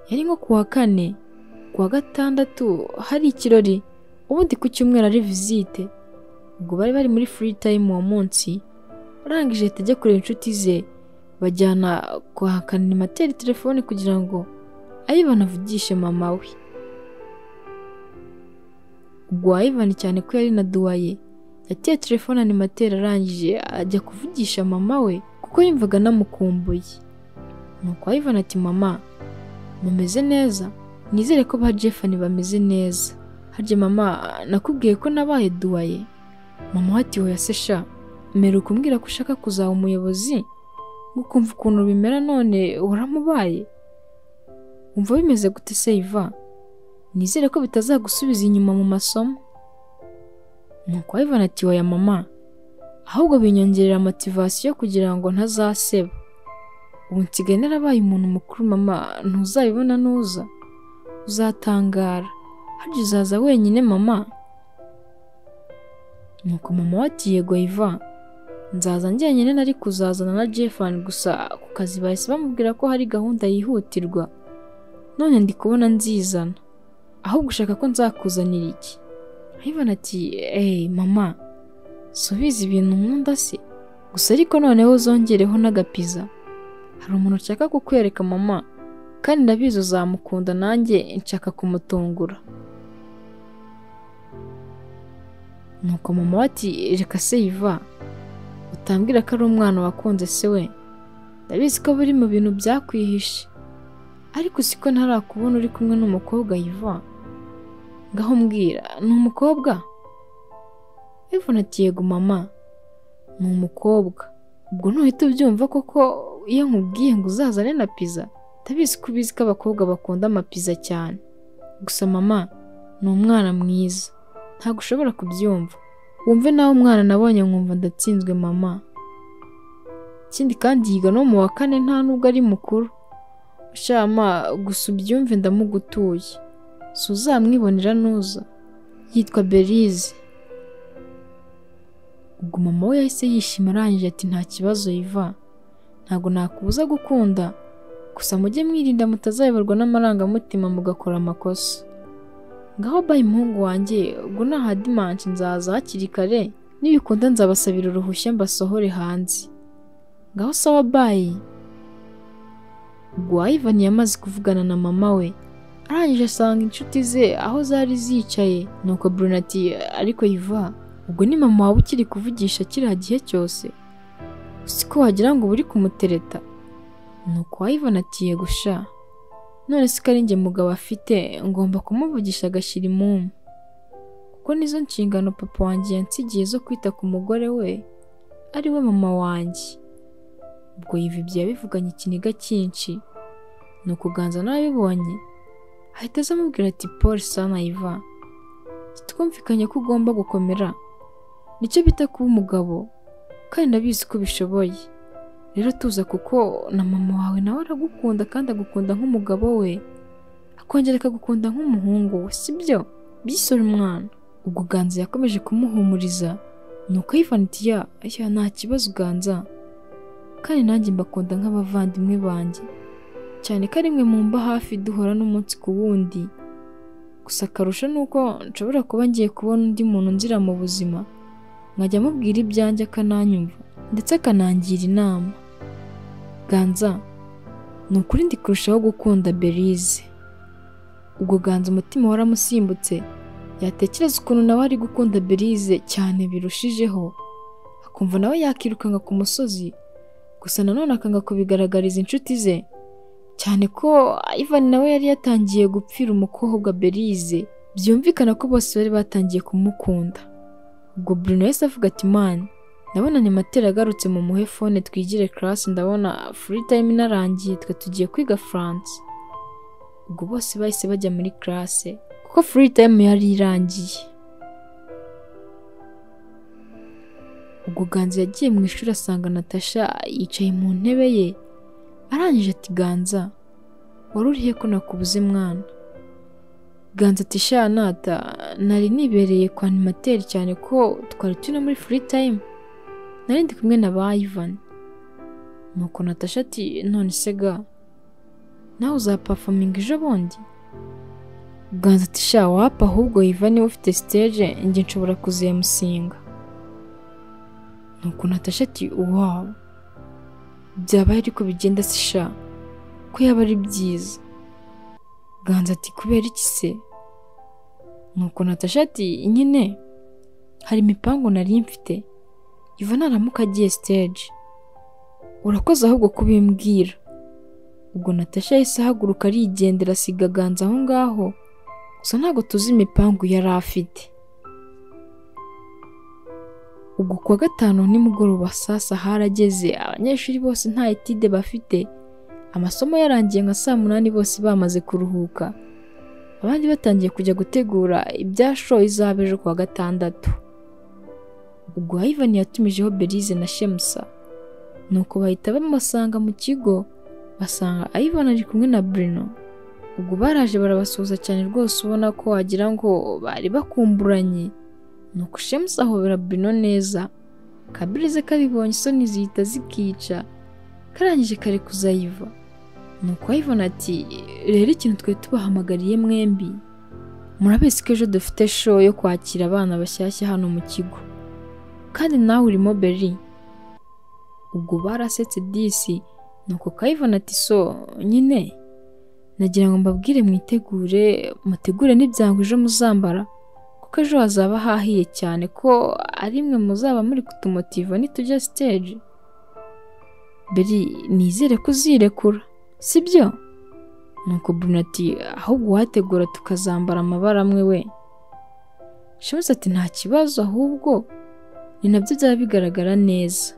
A: yari nko ku wa kane ku wa gatandatu hari ikirori ubundi ku cyumweru ari visite ubwo bari bari muri free time uwo munsi arangije ahita ajya kureba inshuti ze bajyana kwa kanimateri telefone kugira ngo Ivan avugishe mama we ubwo Ivan cyane ko yari na duwaye yateye telefone animateri arangije ajya kuvugisha mama we kuko yumvaga anamukumbuye nuko Ivan ati mama mumeze neza nizere ko ba Jeffani bameze neza harya mama nakubwiye ko nabaye duwaye mama we ati hoya se sha mbere ukumbwira ko ushaka kuzaba umuyobozi ukumva ukuntu bimera none waramubaye wumva bimeze gute se Iva nizere ko bitazagusubiza inyuma mu masomo nuko Ivan ati oya mama ahubwo binyongerera motivasiyo kugira ngo ntazaseba ubu nsigaye narabaye umuntu mukuru mama ntuzabibona nuza uzatangara harya uzaza wenyine mama nuko mama we ati yego Iva nzaza njyenyine nari kuzazana na Jefani gusa ku kazi bahise bamubwira ko hari gahunda yihutirwa none ndi kubona nzizana ahubwo ushaka ko nzakuzanira iki Ivan ati eee mama subiza ibintu nkunda se gusa ariko noneho uzongereho n'agapiza hari umuntu nshaka kukwereka mama kandi ndabizi uzamukunda nanjye nshaka kumutungura nuko mama we ati reka se yiva utambwira ko ari umwana wakunze se we ndabizi ko biri mu bintu byakwihishe ariko siko ntarakubona uri kumwe n'umukobwa yiva ngaho mbwira ni umukobwa ivuna ati yego mama ni umukobwa ubwo ntuhita ubyumva kuko iyo nkubwiye ngo uzazane na pizza ndabizi ko ubizi ko abakobwa bakunda amapiza cyane gusa mama ni umwana mwiza ntabwo ushobora kubyumva wumve nawe umwana nabonye nkumva ndatsinzwe mama ikindi kandi yiga no mu wa kane nta nubwo ari mukuru shama gusa ubyumve ndamugutuye si uzamwibonera nuza yitwa berize ubwo mama we yahise yishima arangije ati nta kibazo yiva ntabwo nakubuza gukunda gusa mujye mwirinda mutazayoborwa n'amarangamutima mugakora amakosa ngaho baye umuhungu wanjye ubwo nta dimanshi nzaza hakiri kare nibikunda nzabasabira uruhushya mbasohore hanze ngaho sawa baye ubwo Ivan yamaze kuvugana na mama we arangije asanga inshuti ze aho zari zicaye nuko Bruno ati ariko yiva ubwo ni mama wawe ukiri kuvugisha kiriya gihe cyose siko wagira ngo uba uri kumutereta nuko Ivan ati yego sha none si ko ari njye mugabo afite ngomba kumuvugisha agashyira imumu kuko nizo nshingano papa wanjye yansigiye zo kwita ku mugore we ari we mama wanjye ubwo yiva ibyo yabivuganye ikiniga cyinshi ni ukuganza n'ababibonye ahita aza amubwira ati paul sana yiva twumvikanye ko ugomba gukomera nicyo bita kuba umugabo kandi ndabizi ko ubishoboye rero tuza kuko na mama wawe nawe aragukunda kandi agukunda nk'umugabo we akongera akagukunda nk'umuhungu we sibyo byisore umwana ubwo ganza yakomeje kumuhumuriza nuko yivanitiya ya nta kibazo ganza kandi nanjye mbakunda nk'abavandimwe banjye cyane ko ari mwe mumba hafi duhora n'umunsi ku wundi gusa akarusho ni uko nshobora kuba ngiye kubona undi muntu nzira mu buzima nkajya amubwira ibyanjye akananyumva ndetse akanangira inama ganza ni ukuri ndi kurushaho gukunda berize ubwo ganza umutima waramusimbutse yatekereza ukuntu nawe ari gukunda berize cyane birushijeho akumva nawe yakirukanka ku musozi gusa nanone akanga kubigaragariza inshuti ze cyane ko Ivan nawe yari yatangiye gupfira umukobwa berize byumvikana ko bose bari batangiye kumukunda ubwo Bruno yahise avuga ati mani ndabona ni matera agarutse mu muhe fone twigire karasi ndabona furi tayime inarangiye twe tugiye kwiga France ubwo bose bahise bajya muri karase kuko furi tayime yari irangiye ubwo ganza yagiye mu ishuri asanga natasha yicaye mu ntebe ye arangije ati ganza wari urihe ko nakubuze mwana ganza ati sha nata nari nibereye kwa animateri cyane ko twari turi no muri furi tayime nari ndi kumwe na ba Ivan nuko natasha ati none se ga nawe uzapafaminga ejo bundi ganza ati sha wapa ahubwo Ivan niwe ufite siteje njye nshobora kuzemusinga nuko natasha ati wawu byabaye ariko bigenda si sha ko yaba ari byiza ganza ati kubera iki se nuko natasha ati nyine hari imipangu nari mfite iva naramuka agiye siteji urakoze ahubwo kubimbwira ubwo natasha yahise ahaguruka arigendera asiga ganza aho ngaho gusa ntabwo tuzi imipangu yari afite ubwo kuwa gatanu nimugoroba saa saba harageze abanyeshuri bose nta etide bafite amasomo yarangiye nka saa munani bose bamaze kuruhuka abandi batangiye kujya gutegura ibya sho izaba ejo kuwa gatandatu ubwo Ivan yatumijeho berize na shemusa nuko bahita bamusanga mu kigo basanga Ivan ari kumwe na Bruno ubwo baraje barabasuhuza cyane rwose ubona ko wagira ngo bari bakumburanye nuko shemusa ahobera Bruno neza kabirize kabibonye isoni zihita zikica karangije kare kuzayiva nuko ayivona ati rero ikintu twari tubahamagariye mwembi murabizi ko ejo dufite show yo kwakira abana bashyashya hano mu kigo kandi nawe urimo beri ubwo barasetse disi nuko kayivana ati so nyine nagira ngo mbabwire mwitegure mutegure n'ibyango ejo muzambara kuko ejo hazaba hahiye cyane ko ari mwe muzaba muri kutumotiva nitujya siteji beri nizere ko uzirekura sibyo nuko Bruno ati ahubwo uhategura tukazambara amabara amwe we shemuze ati nta kibazo ahubwo ni nabyo byaba bigaragara neza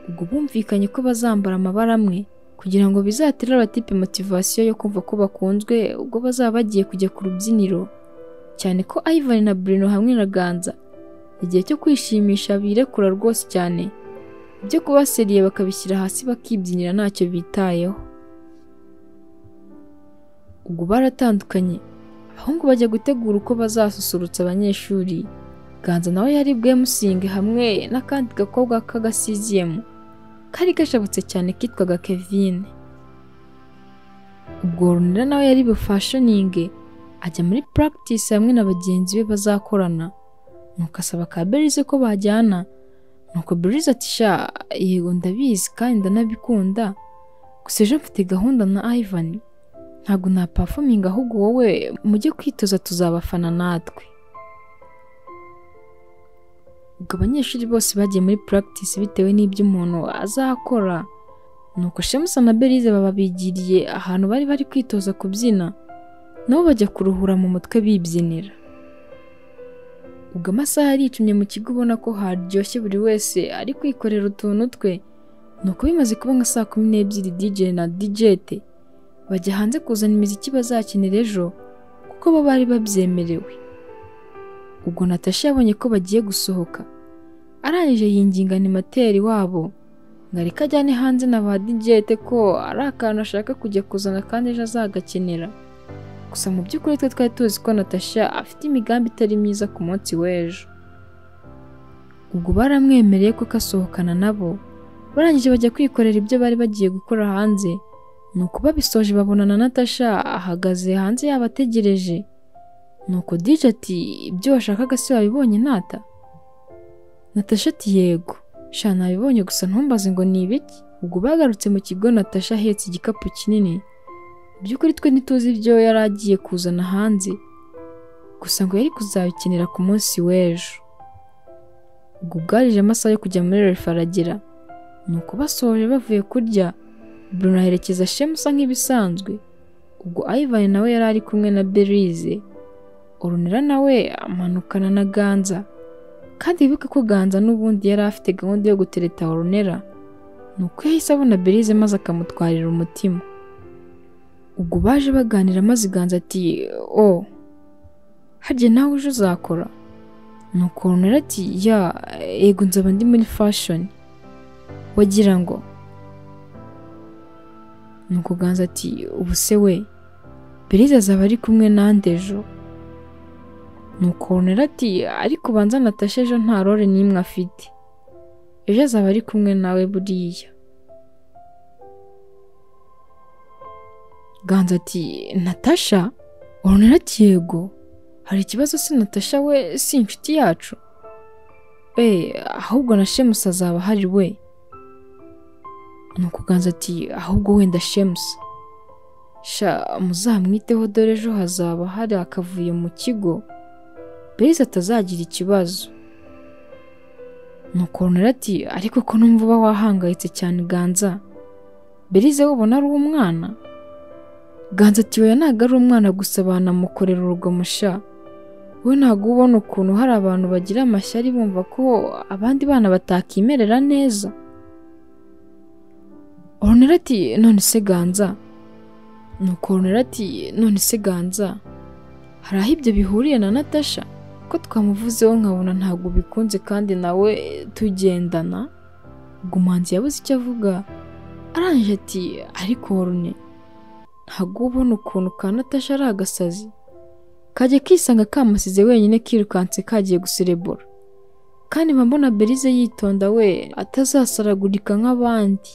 A: ubwo bumvikanye ko bazambara amabara amwe kugira ngo bizatere abatipe motivasiyo yo kumva ko bakunzwe ubwo bazaba bagiye kujya ku rubyiniro cyane ko Ivan na Bruno hamwe na Ganza igihe cyo kwishimisha birekura rwose cyane ibyo kubaseriye bakabishyira hasi bakibyinira ntacyo bitayeho ubwo baratandukanye abahungu bajya gutegura uko bazasusurutsa abanyeshuri ganza nawe yari bwemusinge hamwe n'akandi gakobwa k'agasiziyemu kari gashabutse cyane kitwaga kevine ubwo runira nawe yari bufashoninge ajya muri practice hamwe na bagenzi be bazakorana nuko asaba ka berize ko bajyana nuko berize ati sha yego ndabizi kandi ndanabikunda gusa ejo mfite gahunda na ivan ntabwo napafominga ahubwo wowe mujye kwitoza tuzabafana natwe ubwo abanyeshuri bose bagiye muri practice bitewe n'ibyo umuntu azakora nuko shemusa na berize bababigiriye ahantu bari bari kwitoza kubyina nabo bajya kuruhura mu mutwe bibyinira ubwo amasaha aricumye mu kigo ubona ko haryoshye buri wese ari kwikorera utuntu twe nuko bimaze kuba nka saa kumi n'ebyiri DJ na dijete bajya hanze kuzana imiziki bazakenera ejo kuko bo bari babyemerewe ubwo natasha yabonye ko bagiye gusohoka arangije yinginga animateri wabo ngo ariko ajyane hanze na ba dijete ko ari akantu ashaka kujya kuzana kandi ejo azagakenera gusa mu by'ukuri twe twari tuzi ko natasha afite imigambi itari myiza ku munsi w'ejo ubwo baramwemereye ko kasohokana nabo barangije bajya kwikorera ibyo bari bagiye gukora hanze nuko babisoje babonana natasha ahagaze hanze yabategereje nuko dije ati ibyo washakaga se wabibonye nata natasha ati yego sha nabibonye gusa ntumbaze ngo ni ibiki ubwo bagarutse mu kigo natasha ahetse igikapu kinini by'ukuri twe ntituzi ibyo yari agiye kuzana hanze gusa ngo yari kuzabikenera ku munsi w'ejo ubwo bwarije amasaha yo kujya muri refaragera nuko basoje bavuye kurya Bruno aherekeza shemusa nk'ibisanzwe ubwo Ivan nawe yari ari kumwe na Berize Orunera nawe amanukana na Ganza kandi wibuke ko Ganza n'ubundi yari afite gahunda yo gutereta Orunera nuko yahise abona Berize maze akamutwarira umutima ubwo baje baganira maze iganza ati o harya nawe ejo uzakora nuko runara ati ya yego nzaba ndi muri fashoni wagira ngo nuko ganza ati ubu se we berize azaba ari kumwe nande ejo nuko runara ati ariko ubanza natashe ejo nta rore n'imwe afite ejo azaba ari kumwe nawe buriya ganza ati natasha urunera ati yego hari ikibazo se natasha we si inshuti yacu eee ahubwo na shemusi azaba ahari we nuko ganza ati ahubwo wenda shemusi sha muzamwiteho dore ejo hazaba hari akavuyo mu kigo berize atazagira ikibazo nuko urunera ati ariko ko numva uba wahangayitse cyane ganza berize ubona ari umwana ganza ati oya ntabwo ari umwana gusa banamukorera urugomo sha we ntabwo ubona ukuntu hari abantu bagira amashyari bumva ko abandi bana batakimerera neza orunera ati none se ganza nuko orunera ati none se ganza hari aho ibyo bihuriye na natasha ko twamuvuzeho nkabona ntabwo bikunze kandi nawe tugendana ubwo umuhanzi yabuze icyo avuga arangije ati ariko orune ntabwo ubona ukuntu ka natasha ari agasazi kajya kisanga kamusize wenyine kirukanse kagiye guserebura kandi mba mbona berize yitonda we atazasaragurika nk'abandi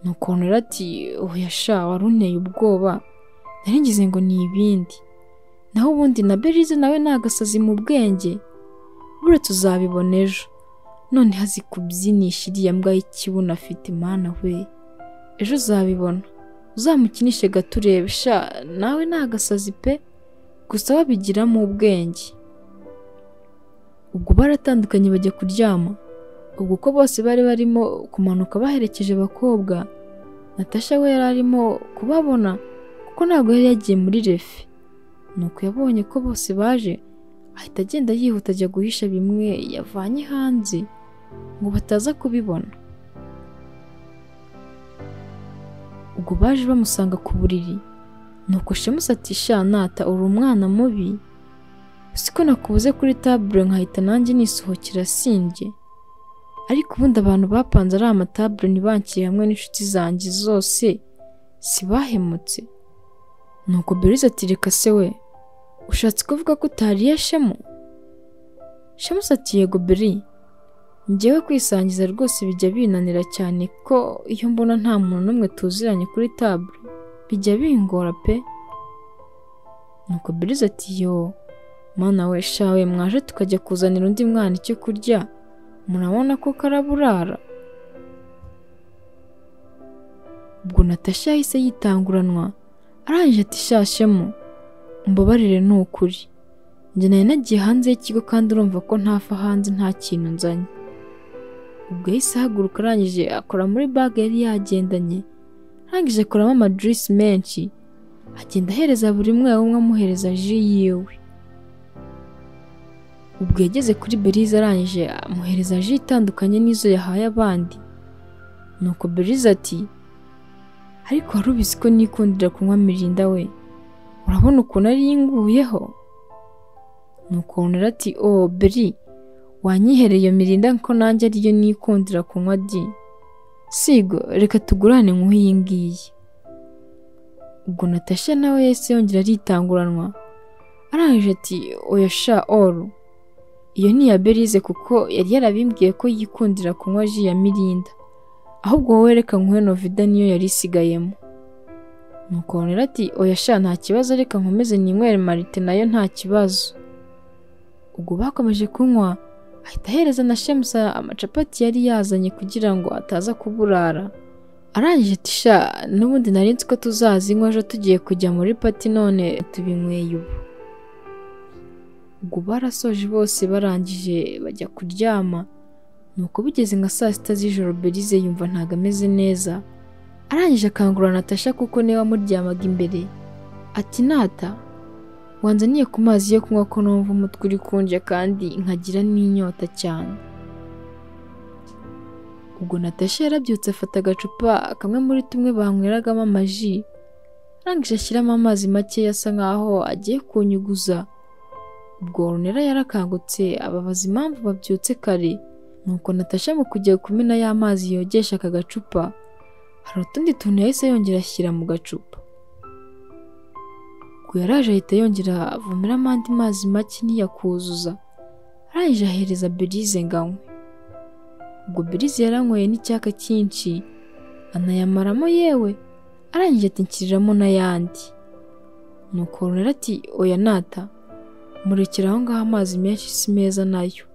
A: nuko Honora ati oya sha wari unteye ubwoba nari ngize ngo ni ibindi naho ubundi na berize nawe ni agasazi mu bwenge bure tuzabibona ejo none hazi kubyinisha iriya mbwa y'ikibuno afite mana we ejo uzabibona uzamukinishe gato urebe sha nawe ni agasazi pe gusa wabigiramo ubwenge ubwo baratandukanye bajya kuryama ubwo uko bose bari barimo kumanuka baherekeje abakobwa natasha we yari arimo kubabona kuko ntabwo yari yagiye muri refe nuko yabonye ko bose baje ahita agenda yihuta ajya guhisha bimwe yavanye hanze ngo bataza kubibona ubwo baje bamusanga ku buriri nuko shemusi ati sha nata uri umwana mubi siko nakubuze kuri tabure nkahita nanjye nisohokera simbye ariko ubundi abantu bapanze ari amatabure ntibankiye hamwe n'inshuti zanjye zose sibahemutse nuko berize ati reka se we ushatse kuvuga ko utariye shemu shemusi ati yego beri njyewe kwisangiza rwose bijya binanira cyane ko iyo mbona nta muntu n'umwe tuziranye kuri tabure bijya bingora pe nuko berize ati yoo Mana we shawe mwaje tukajya kuzanira undi mwana icyo kurya murabona ko karaburara ubwo natasha yahise yitanguranwa arangije ati shashemo mbabarire ni ukuri njye nari nagiye hanze y'ikigo kandi urumva ko ntafa hanze nta kintu nzanye ubwo yahise ahaguruka arangije akora muri baga yari yagendanye arangije akoramo amadirisi menshi agenda ahereza buri umwe umwe amuhereza ji yiwe ubwo yageze kuri berize arangije amuhereza ji itandukanye n'izo yahaye abandi nuko berize ati ariko wari ubizi ko nikundira kunywa mirinda we urabona ukuntu ari yinguyeho nuko honora ati o beri wanyihereye iyo mirinda ko nanjye ariyo nikundira kunywa di sigo reka tugurane nk'uyu ngiyi ubwo natasha nawe yahise yongera aritanguranwa arangije ati oya sha oru iyo ni iya berize kuko yari yarabimbwiye ko yikundira kunywa ji ya mirinda ahubwo wowe reka nkuhe novida niyo yari isigayemo nuko honera ati oya sha nta kibazo reka nkomeze ninywere marite nayo nta kibazo ubwo bakomeje kunywa ahita ahereza na shemusa amacapati yari yazanye kugira ngo ataza kuburara arangije ati sha n'ubundi nari nzi ko tuzazinywa ejo tugiye kujya muri pati none tubinyweye ubu ubwo barasoje bose barangije bajya kuryama nuko bigeze nka saa sita z'ijoro berize yumva ntabwo ameze neza arangije akangurura natasha kuko niwe wamuryamaga imbere ati nata wanzaniye ku mazi yo kunywa ko numva umutwe uri kunje kandi nkagira n'inyota cyane ubwo natasha yarabyutse afata agacupa kamwe muri tumwe banyweragamo amaji arangije ashyiramo amazi make asa nkaho agiye kunyuguza ubwo Ornella yarakangutse ababaza impamvu babyutse kare nuko natasha mu kujya kumena ya mazi yogesha aka gacupa hari utundi tuntu yahise yongera ashyira mu gacupa ubwo yaraje ahita yongera avomeramo andi mazi make ntiyakuzuza arangije ahereza berize ngo anywe ubwo berize yaranyweye n'icyaka cyinshi anayamaramo yewe arangije atikiriramo n'ayandi nuko Ornella ati oya nata murekera aho ngaho amazi menshi si meza nayo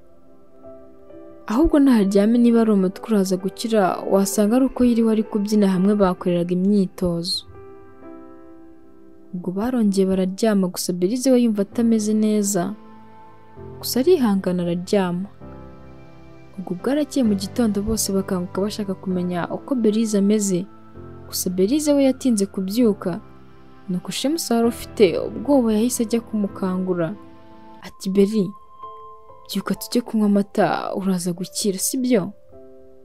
A: ahubwo naharyame niba ari umutwe uraza gukira wasanga ari uko yiriwe ari kubyina hamwe bakoreraga imyitozo ubwo barongeye bararyama gusa berize we yumva atameze neza gusa arihangana araryama ubwo bwarakeye mu gitondo bose bakanguka bashaka kumenya uko berize ameze gusa berize we yatinze kubyuka nuko shemusi wari ufite ubwoba yahise ajya kumukangura ati beri byuka tujye kunywa amata uraza gukira sibyo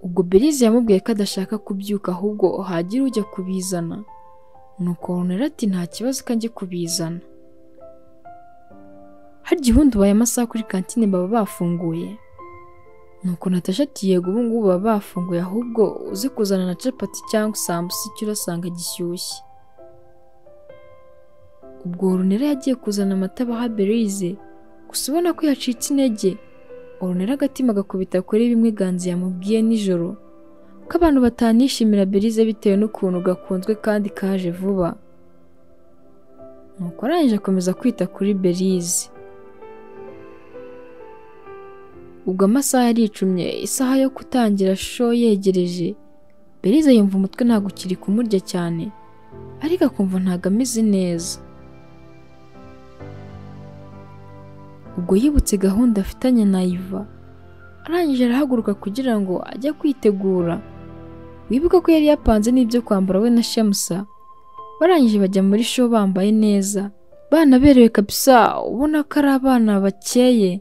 A: ubwo berize yamubwiye ko adashaka kubyuka ahubwo hagira ujya kubizana nuko honera ati nta kibazo ko njye kubizana harya ubundi ubaye amasaha kuri kantine baba bafunguye nuko natasha ati yego ubu ngubu baba bafunguye ahubwo uze kuzana na capati cyangwa isambusa icyo urasanga gishyushye ubwo Ornella yagiye kuzana amata baha Berize gusa ubona ko yacitse intege orunera agatima agakubita kuri bimwe ganzi yamubwiye nijoro ko abantu batanishimira berize bitewe n'ukuntu gakunzwe kandi kaje vuba nuko arangije akomeza kwita kuri berize ubwo amasaha yaricumye isaha yo gutangira sho yegereje berize yumva umutwe ntabwo ukiri kumurya cyane ariko akumva ntabwo ameze neza ubwo yibutse gahunda afitanye na iva arangije arahaguruka kugira ngo ajye kwitegura wibuka ko yari yapanze n'ibyo kwambara we na shemusa barangije bajya muri sho bambaye neza banaberewe kabisa ubona ko ari abana bakeye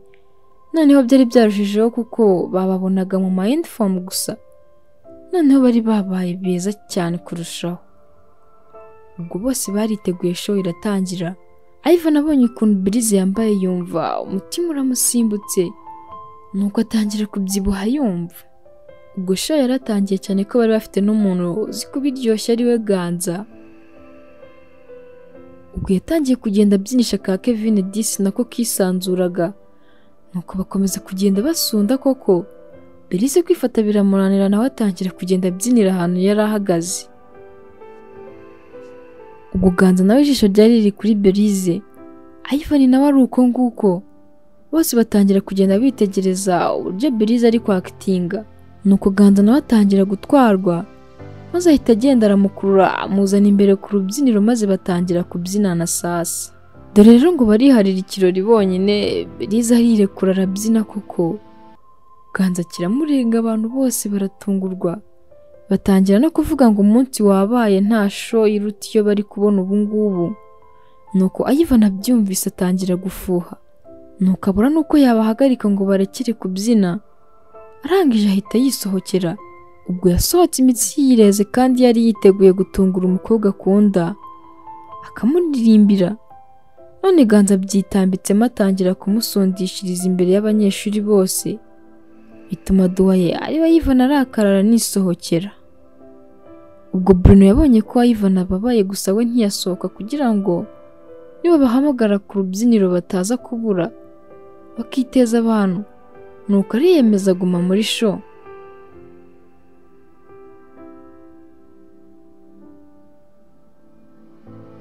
A: noneho byari byarushijeho kuko bababonaga mu mayinifomu gusa noneho bari babaye beza cyane kurushaho ubwo bose bariteguye show iratangira Ivan abonye ukuntu birize yambaye yumva umutima uramusimbutse nuko atangira kubyibuha yumva ubwo show yaratangiye cyane ko bari bafite n'umuntu uzi kubiryoshya ari we ganza ubwo yatangiye kugenda abyinisha ka Kevin Disi nako kisanzuraga nuko bakomeza kugenda basunda koko berize kwifata biramuranira nawe atangira kugenda abyinira ahantu yari ahagaze ubuganza nawe ijisho ryari riri kuri berize ayivani nawe ari uko nguko bose batangira kugenda bitegereza uburyo berize ari kwakitinga nuko ganza nawe atangira gutwarwa maze ahita agenda aramukurura amuzana imbere ku rubyiniro maze batangira kubyinana sasa dore rero ngo bariharira ikirori bonyine berize arirekura arabyina koko ganza kiramurenga abantu bose baratungurwa batangira no kuvuga ngo umunsi wabaye nta sho iruta iyo bari kubona ubu ngubu nuko ayivana abyumvise atangira gufuha nuko abura n'uko yabahagarika ngo barekere kubyina arangije ahita yisohokera ubwo yasohotse imitsi yireze kandi yari yiteguye gutungura umukobwa akunda akamuririmbira none ganza byitambitsemo atangira kumusundishiriza imbere y'abanyeshuri bose bituma duwaye ariwe yivana arakarara nisohokera ubwo Bruno yabonye ko Ivan ababaye gusa we ntiyasohoka kugira ngo nibabahamagara ku rubyiniro bataza kubura bakiteza abantu nuko ariyemeza aguma muri show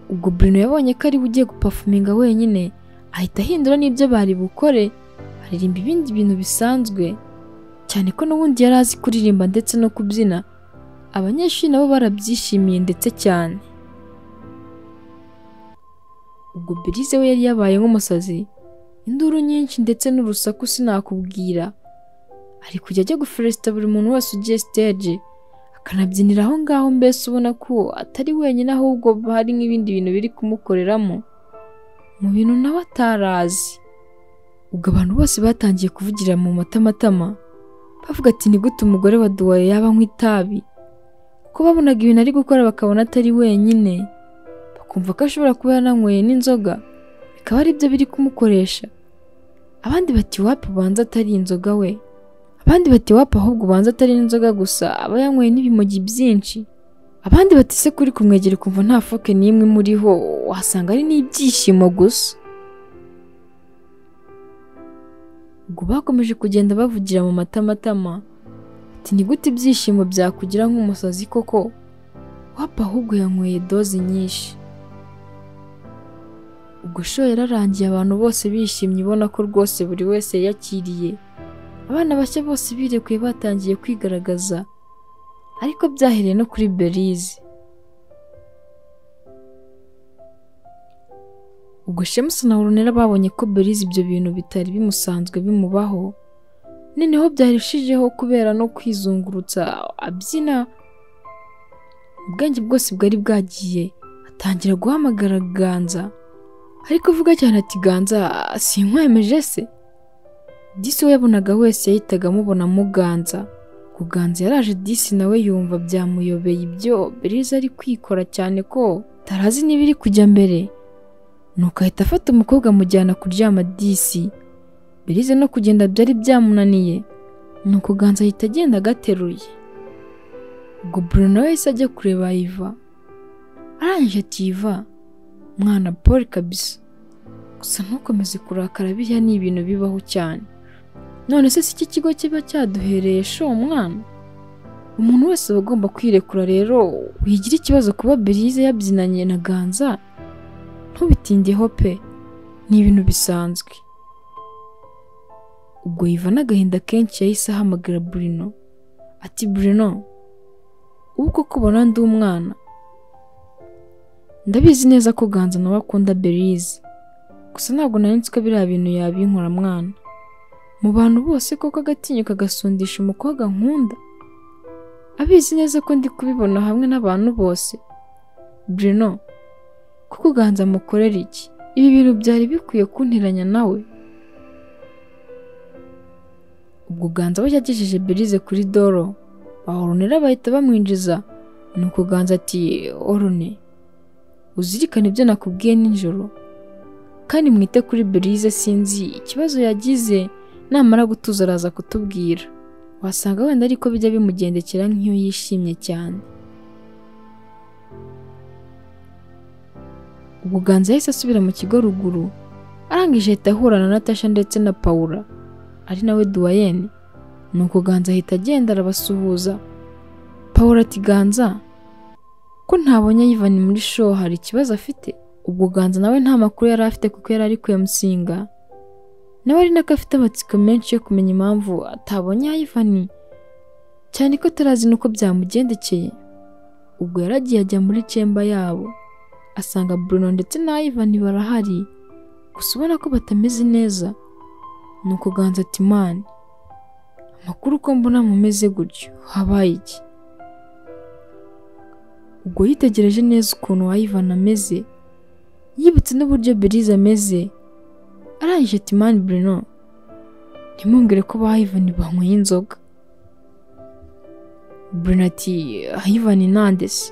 A: ubwo Bruno yabonye ko ariwe ugiye gupafuminga wenyine ahita ahindura n'ibyo bari bukore aririmba ibindi bintu bisanzwe cyane ko n'ubundi yari azi kuririmba ndetse no kubyina abanyeshuri nabo barabyishimiye ndetse cyane ubwo berize we yari yabaye nk'umusazi induru nyinshi ndetse n'urusaku sinakubwira ari kujya ajya guferesita buri muntu wese ugiye siteje akanabyinira aho ngaho mbese ubona ko atari wenyine ahubwo hari nk'ibindi bintu biri kumukoreramo mu bintu nawe atarazi ubwo abantu bose batangiye kuvugira mu matamatama bavuga ati ni gute umugore wa duwaye yaba anywa itabi ko babonaga ibintu ari gukora bakabona atari wenyine bakumva ko ashobora kuba yananyweye n'inzoga bikaba aribyo biri kumukoresha abandi bati wapu ubanza atari inzoga we abandi bati wapu ahubwo ubanza atari n'inzoga gusa aba yanyweye n'ibimogi byinshi abandi bati se kuri kumwegera ukumva nta foke n'imwe muriho wasanga ari n'ibyishimo gusa ubwo bakomeje kugenda bavugira mu matamatama ati ni gute ibyishimo byakugira nk'umusazi koko wapa ahubwo yanyweye doze nyinshi ubwo sho yararangiye abantu bose bishimye ubona ko rwose buri wese yakiriye abana bashya bose birekuye batangiye kwigaragaza ariko byahereye no kuri berize ubwo shemusi na orunera babonye ko berize ibyo bintu bitari bimusanzwe bimubaho noneho byarushijeho kubera no kwizungurutsa abyina ubwenge bwose bwari bwagiye atangira guhamagara ganza ariko avuga cyane ati ganza sinkwemeje se disi we yabonaga wese yahitaga amubonamo ganza kuganza yaraje disi nawe yumva byamuyobeye ibyo berize ari kwikora cyane ko tarazi niba iri kujya mbere nuko ahita afata umukobwa amujyana kuryama disi berize no kugenda byari byamunaniye nuko ganza ahita agenda agateruye ubwo Bruno wese ajya kureba iva arangije ati iva mwana paul kabisa gusa ntukomeze kurakara biriya ni ibintu bibaho cyane none se si iki kigo kiba cyaduhereye showe mwana umuntu wese aba agomba kwirekura rero wigira ikibazo kuba berize yabyinanye na ganza ntubitindeho pe ni ibintu bisanzwe ubwo yiva n'agahinda kenshi yahise ahamagara burino ati burino ubu koko ubona ndi umwana ndabizi neza ko ganza nawe akunda berize gusa ntabwo nari nzi ko biriya bintu yabinkora mwana mu bantu bose koko agatinyo kagasundisha umukobwa nkunda abizi neza ko ndi kubibona hamwe n'abantu bose Bruno kuko uganza amukorera iki ibi bintu byari bikwiye kunteranya nawe ubwo uganza we yagejeje berize kuri doro bahoronera bahita bamwinjiza ni ukuganza ati orone uzirikane ibyo nakubwiye nijoro kandi mwite kuri berize sinzi ikibazo yagize namara gutuza araza kutubwira wasanga wenda ariko bijya bimugendekera nk'iyo yishimye cyane ubuganza yahise asubira mu kigo ruguru arangije ahita ahurana na tasha ndetse na pawura ari nawe duwayene ni ukuganza ahita agenda arabasuhuza pawura ati ganza ko ntabonye yivanye muri show hari ikibazo afite ubwo ganza nawe nta makuru yari afite kuko yari ari kuyamusinga nawe ari nako afite amatsiko menshi yo kumenya impamvu atabonye yayivani cyane ko atarazi n'uko byamugendekeye ubwo yaragiye ajya muri cemba yabo asanga Bruno ndetse na Ivan barahari gusa ubona ko batameze neza ni ukuganza ati mani amakuru uko mbona mumeze gutyo habaye iki ubwo yitegereje neza ukuntu Ivan ameze yibutse n'uburyo Belize ameze arangije ati mani Bruno ntimwongere ko ba Ivan banyweye inzoga Bruno ati Ivan nande se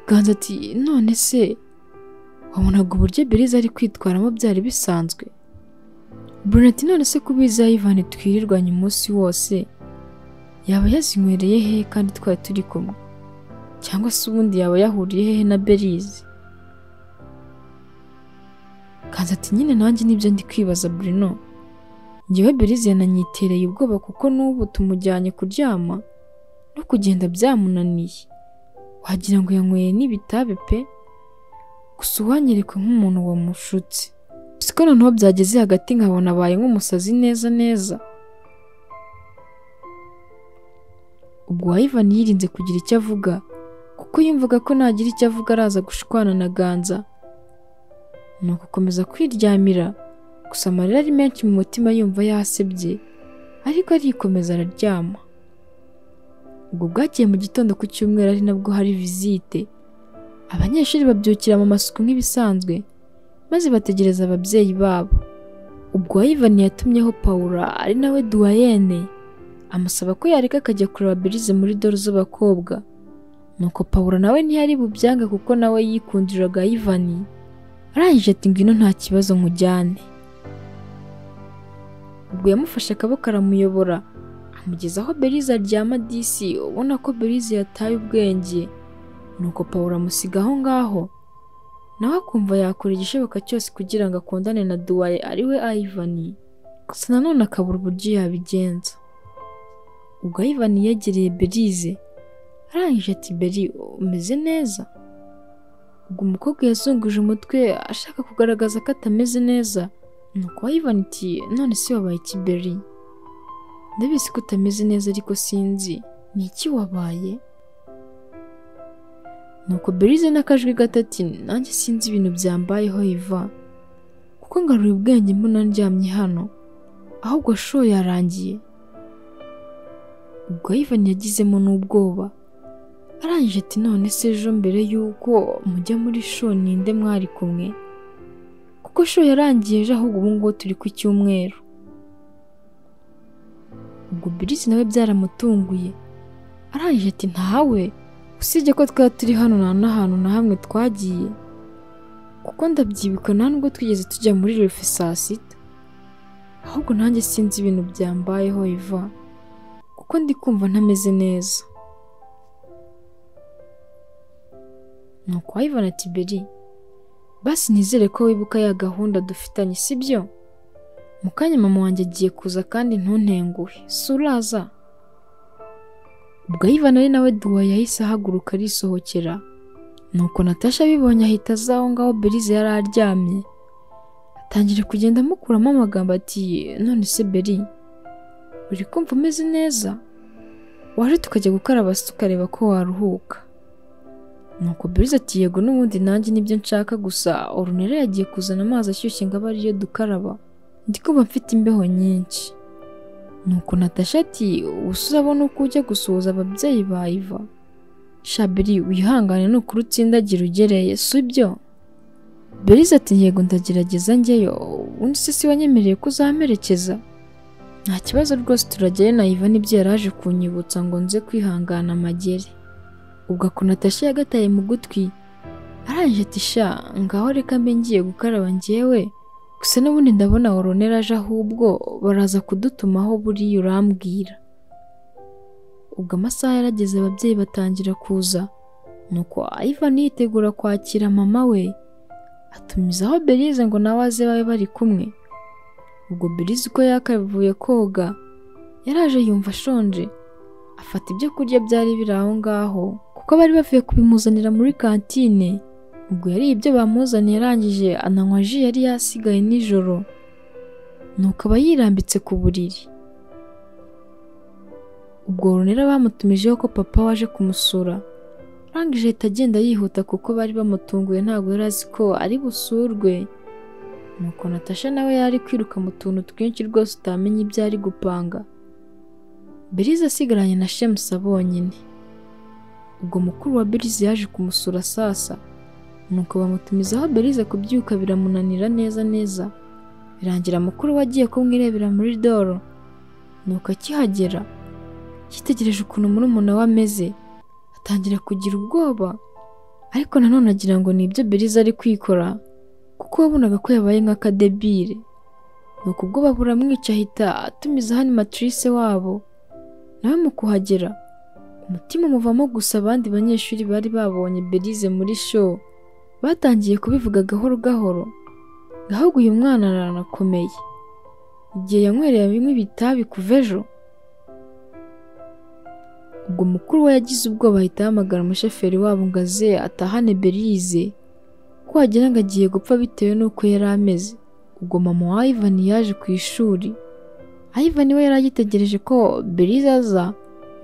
A: Ganza ati none se wabonaga uburyo Belize ari kwitwaramo byari bisanzwe Bruno ati none se kubiza Ivan twirirwanye umunsi wose yaba yazinywereye he kandi twari turi kumwe cyangwa se ubundi yaba yahuriye hehe na Belize kanza ati nyine nanjye nibyo ndi kwibaza Bruno ngewe Belize yananyitereye ubwoba kuko n'ubu tumujyanye kuryama no kugenda byamunaniye wagira ngo yanyweye n'ibitabi pe gusa uwanyerekwe nk'umuntu wamushutse siko noneho byageze hagati nkabona abaye nk'umusazi neza neza ubwo Ivan yirinze kugira icyo avuga kuko yumvaga ko nagira icyo avuga araza gushwana na ganza ni ugukomeza kwiryamira gusa amarira ari menshi mu mutima yumva yasebye ariko arikomeza araryama ubwo bwagiye mu gitondo ku cyumweru ari nabwo hari visite abanyeshuri babyukira mu masuku nk'ibisanzwe maze bategereza ababyeyi babo ubwo Ivan yatumyeho Paula ari nawe duwayene amusaba ko yareka akajya kureba berize muri dore z'abakobwa nuko Paula nawe ntiyari bubyange kuko nawe yikundiraga Ivan arangije ati ngwino nta kibazo nkujyane ubwo yamufashe akaboko aramuyobora amugeza aho berize aryama disi ubona ko berize yataye ubwenge nuko pawulo amusiga aho ngaho nawe akumva yakora igishoboka cyose kugira ngo akundane na duwaye ariwe ayivani gusa nanone akabura uburyo yabigenza ubwo ayivani yegereye berize arangije ati beri umeze neza ubwo umukobwa yazunguje umutwe ashaka kugaragaza ko atameze neza nuko wayibona iti none si wabaye iki beri ndabizi ko utameze neza ariko sinzi ni iki wabaye nuko berize n'akajwi gatati nanjye sinzi ibintu byambayeho iva kuko ngaruye ubwenge mbona ndyamye hano ahubwo sho yarangiye ubwo ayivani yagizemo n'ubwoba arangije ati none se ejo mbere y'uko mujya muri sho ninde mwari kumwe kuko sho yarangiye ejo ahubwo ubu ngubu turi ku cyumweru ubwo birizi nawe byaramutunguye arangije ati ntawe usibye ko twaba turi hano nta n'ahantu na hamwe twagiye kuko ndabyibuka nta nubwo twigeze tujya muri refe saa sita ahubwo nanjye sinzi ibintu byambayeho iva kuko ndi kumva ntameze neza ni ukwayibona tiberi basi nizere ko wibuka ya gahunda dufitanye si byo mu kanya mama wanjye agiye kuza kandi ntuntenguhe si uraza ubwo Ivan ari nawe duwa yahise ahaguruka arisohokera nuko Natasha abibonye ahita aza aho ngaho Belize yari aryamye atangira kugenda amukuramo amagambo ati none se Beri uri kumva umeze neza waje tukajya gukaraba se tukareba ko waruhuka nuko Belize ati yego n'ubundi nanjye nibyo nshaka gusa orunera yagiye kuzana amazi ashyushye ngo abe ariyo dukaraba ndi kuba mfite imbeho nyinshi nuko Natasha ati ubusa urabona uko ujya gusuhuza ababyeyi ba Iva Shabiri wihangane nukuri utsindagira ugereye si byo Belize ati yego ndagerageza njyeyo ubundi se si wanyemereye ko uzamperekeza nta kibazo rwose turajyayo na Iva nibyo yaraje kunyibutsa ngo nze kwihangana amagere ubwo ako Natasha yagataye mu gutwi arangije ati sha ngaho reka mbe ngiye gukaraba njyewe gusa n'ubundi ndabona oronera aje ahubwo baraza kudutumaho buriya urambwira ubwo amasaha yarageze ababyeyi batangira kuza nuko Ivan yitegura kwakira mama we atumizaho Belize ngo nawe aze babe bari kumwe ubwo Belize uko yakavuye koga yaraje yumva ashonje afata ibyo kurya byari biri aho ngaho kuko bari bavuye kubimuzanira muri kantine ubwo yariye ibyo bamuzaniye arangije ananywa ji yari yasigaye nijoro nuko aba yirambitse ku buriri ubwo runera bamutumijeho ko papa waje kumusura arangije ahita agenda yihuta kuko bari bamutunguye ntabwo yari azi ko ari busurwe nuko natasha nawe yari kwiruka mu tuntu twinshi rwose utamenya ibyo ari gupanga belize asigaranye na shemusa bonyine ubwo mukuru wa belize yaje kumusura sasa nuko bamutumizaho belize kubyuka biramunanira neza neza birangira mukuru we agiye kumwirebera muri doro nuko akihagera yitegereje ukuntu murumuna we ameze atangira kugira ubwoba ariko nanone agira ngo ni ibyo belize ari kwikora kuko wabonaga ko yabaye nk'akadebire nuko ubwoba buramwica ahita atumiza hano matrice wabo nawe mu kuhagera umutima umuvamo gusa abandi banyeshuri bari babonye belize muri show batangiye kubivuga gahoro gahoro ahubwo uyu mwana aranakomeye igihe yanywereye bimwe bitabi kuva ejo ubwo mukuru we yagize ubwoba ahita ahamagara umushoferi wabo ngo aze atahane belize ko wagira ngo agiye gupfa bitewe n'uko yari ameze ubwo mama wa Ivan yaje ku ishuri Ivan we yari agitegereje ko belize aza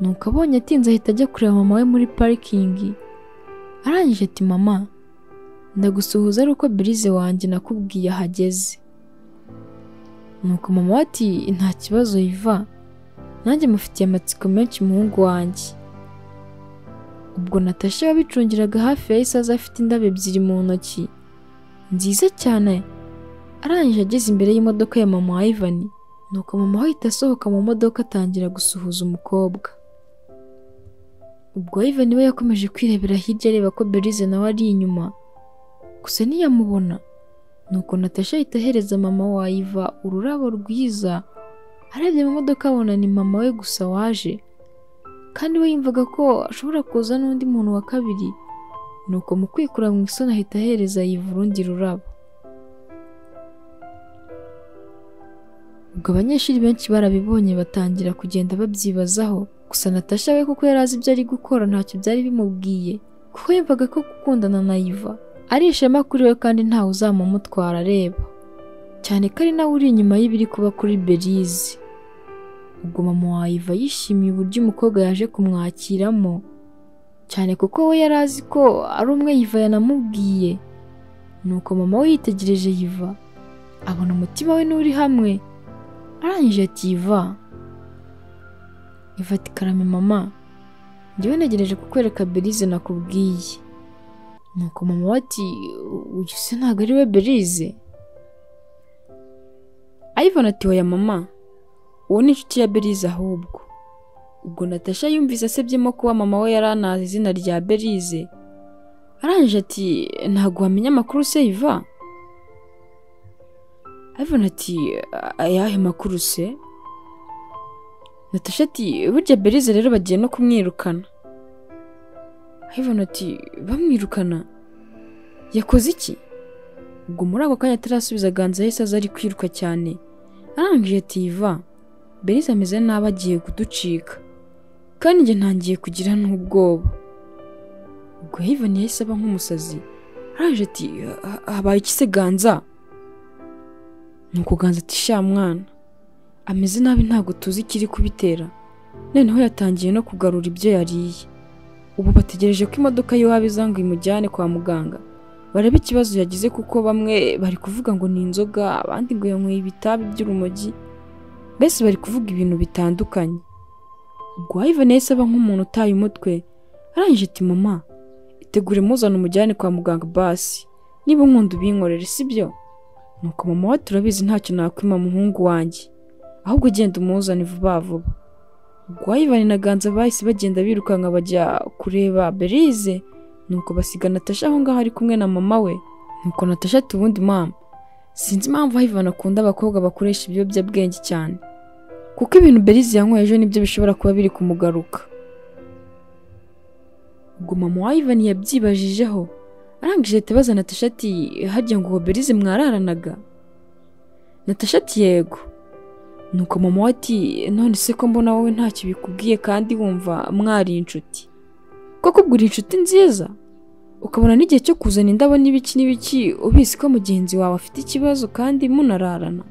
A: nuko abonye atinze ahita ajya kureba mama we muri parikingi arangije ati mama ndagusuhuza ari uko belize wanjye nakubwiye ahageze nuko mama we ati nta kibazo yiva nanjye mufitiye amatsiko menshi umuhungu wanjye ubwo natasha wabicungiraga hafi yahise aza afite indabo ebyiri mu ntoki nziza cyane arangije ageze imbere y'imodoka ya mama wa Ivan nuko mama we ahita asohoka mu modoka atangira gusuhuza umukobwa ubwo Ivan we yakomeje kwirebera hirya areba ko belize nawe ari inyuma gusa ntiyamubona nuko natasha ahita ahereza mama wa Iva ururabo rwiza arebye mu modoka abona ni mama we gusa waje kandi we yumvaga ko ashobora kuza n'undi muntu wa kabiri nuko mu kwikura mu isoni ahita ahereza Iva urundi rurabo ubwo abanyeshuri benshi barabibonye batangira kugenda babyibazaho gusa natasha we kuko yari azi ibyo ari gukora ntacyo byari bimubwiye kuko yumvaga ko gukundana na Iva ari ishema kuri we kandi ntawe uzamumutwara areba cyane ko ari nawe uri inyuma y'ibiri kuba kuri belize ubwo mama wa Iva yishimiye uburyo umukobwa yaje kumwakiramo cyane kuko we yari azi ko ari umwe Iva yanamubwiye nuko mama we yitegereje Iva abona umutima we n'uri hamwe arangije ati Iva Iva ati karame mama njyewe ntegereje kukwereka belize nakubwiye nuko mama we ati uyu se ntabwo ari we belize Ivan ati oya mama uwo ni inshuti ya belize ahubwo ubwo natasha yumvise asebyemo kuba mama we yari anazi izina rya belize arangije ati ntabwo wamenya amakuru se Iva Ivan ati ayahe makuru se natasha ati burya belize rero bagiye no kumwirukana Ivan ati bamwirukana yakoze iki ubwo muri ako kanya atarasubiza aganza yahise aza ari kwiruka cyane arangije tiva Belise ameze nabi agiye kuducika kandi njye ntangiye kugira n'ubwoba ubwo Heaven yahise aba nk'umusazi araje ati "Ha- habaye iki se ganza nuko ganza ati sha mwana ameze nabi ntabwo tuzi ikiri kubitera noneho yatangiye no kugarura ibyo yariye ubu bategereje ko imodoka y'iwabo iza ngo imujyane kwa muganga barebe ikibazo yagize kuko bamwe bari kuvuga ngo ni inzoga abandi ngo yanyweye ibitabi by'urumogi mbese bari kuvuga ibintu bitandukanye ubwo Ivan yahise aba nk'umuntu utaye umutwe arangije ati mama itegure muzana umujyane kwa muganga basi niba unkunda ubinkorere sibyo nuko mama we turabizi ntacyo nakwima muhungu wanjye ahubwo genda umuzane vuba vuba ubwo Ivan na Ganza bahise bagenda birukanka bajya kureba Berize nuko basiga Natasha aho ngaho ari kumwe na mama we nuko Natasha ati ubundi mama sinzi impamvu Ivan akunda abakobwa bakoresha ibiyobyabwenge cyane kuko ibintu Berize yanyweye ejo nibyo bishobora kuba biri kumugaruka ubwo mama wa Ivan yabyibajijeho arangije ahita abaza Natasha ati harya ngo Berize mwararanaga Natasha ati yego nuko mama we ati none se ko mbona wowe ntacyo bikubwiye kandi wumva mwari inshuti koko ubwo uri inshuti nziza ukabona n'igihe cyo kuzana indabo n'ibiki n'ibiki ubizi ko mugenzi wawe afite ikibazo kandi munararana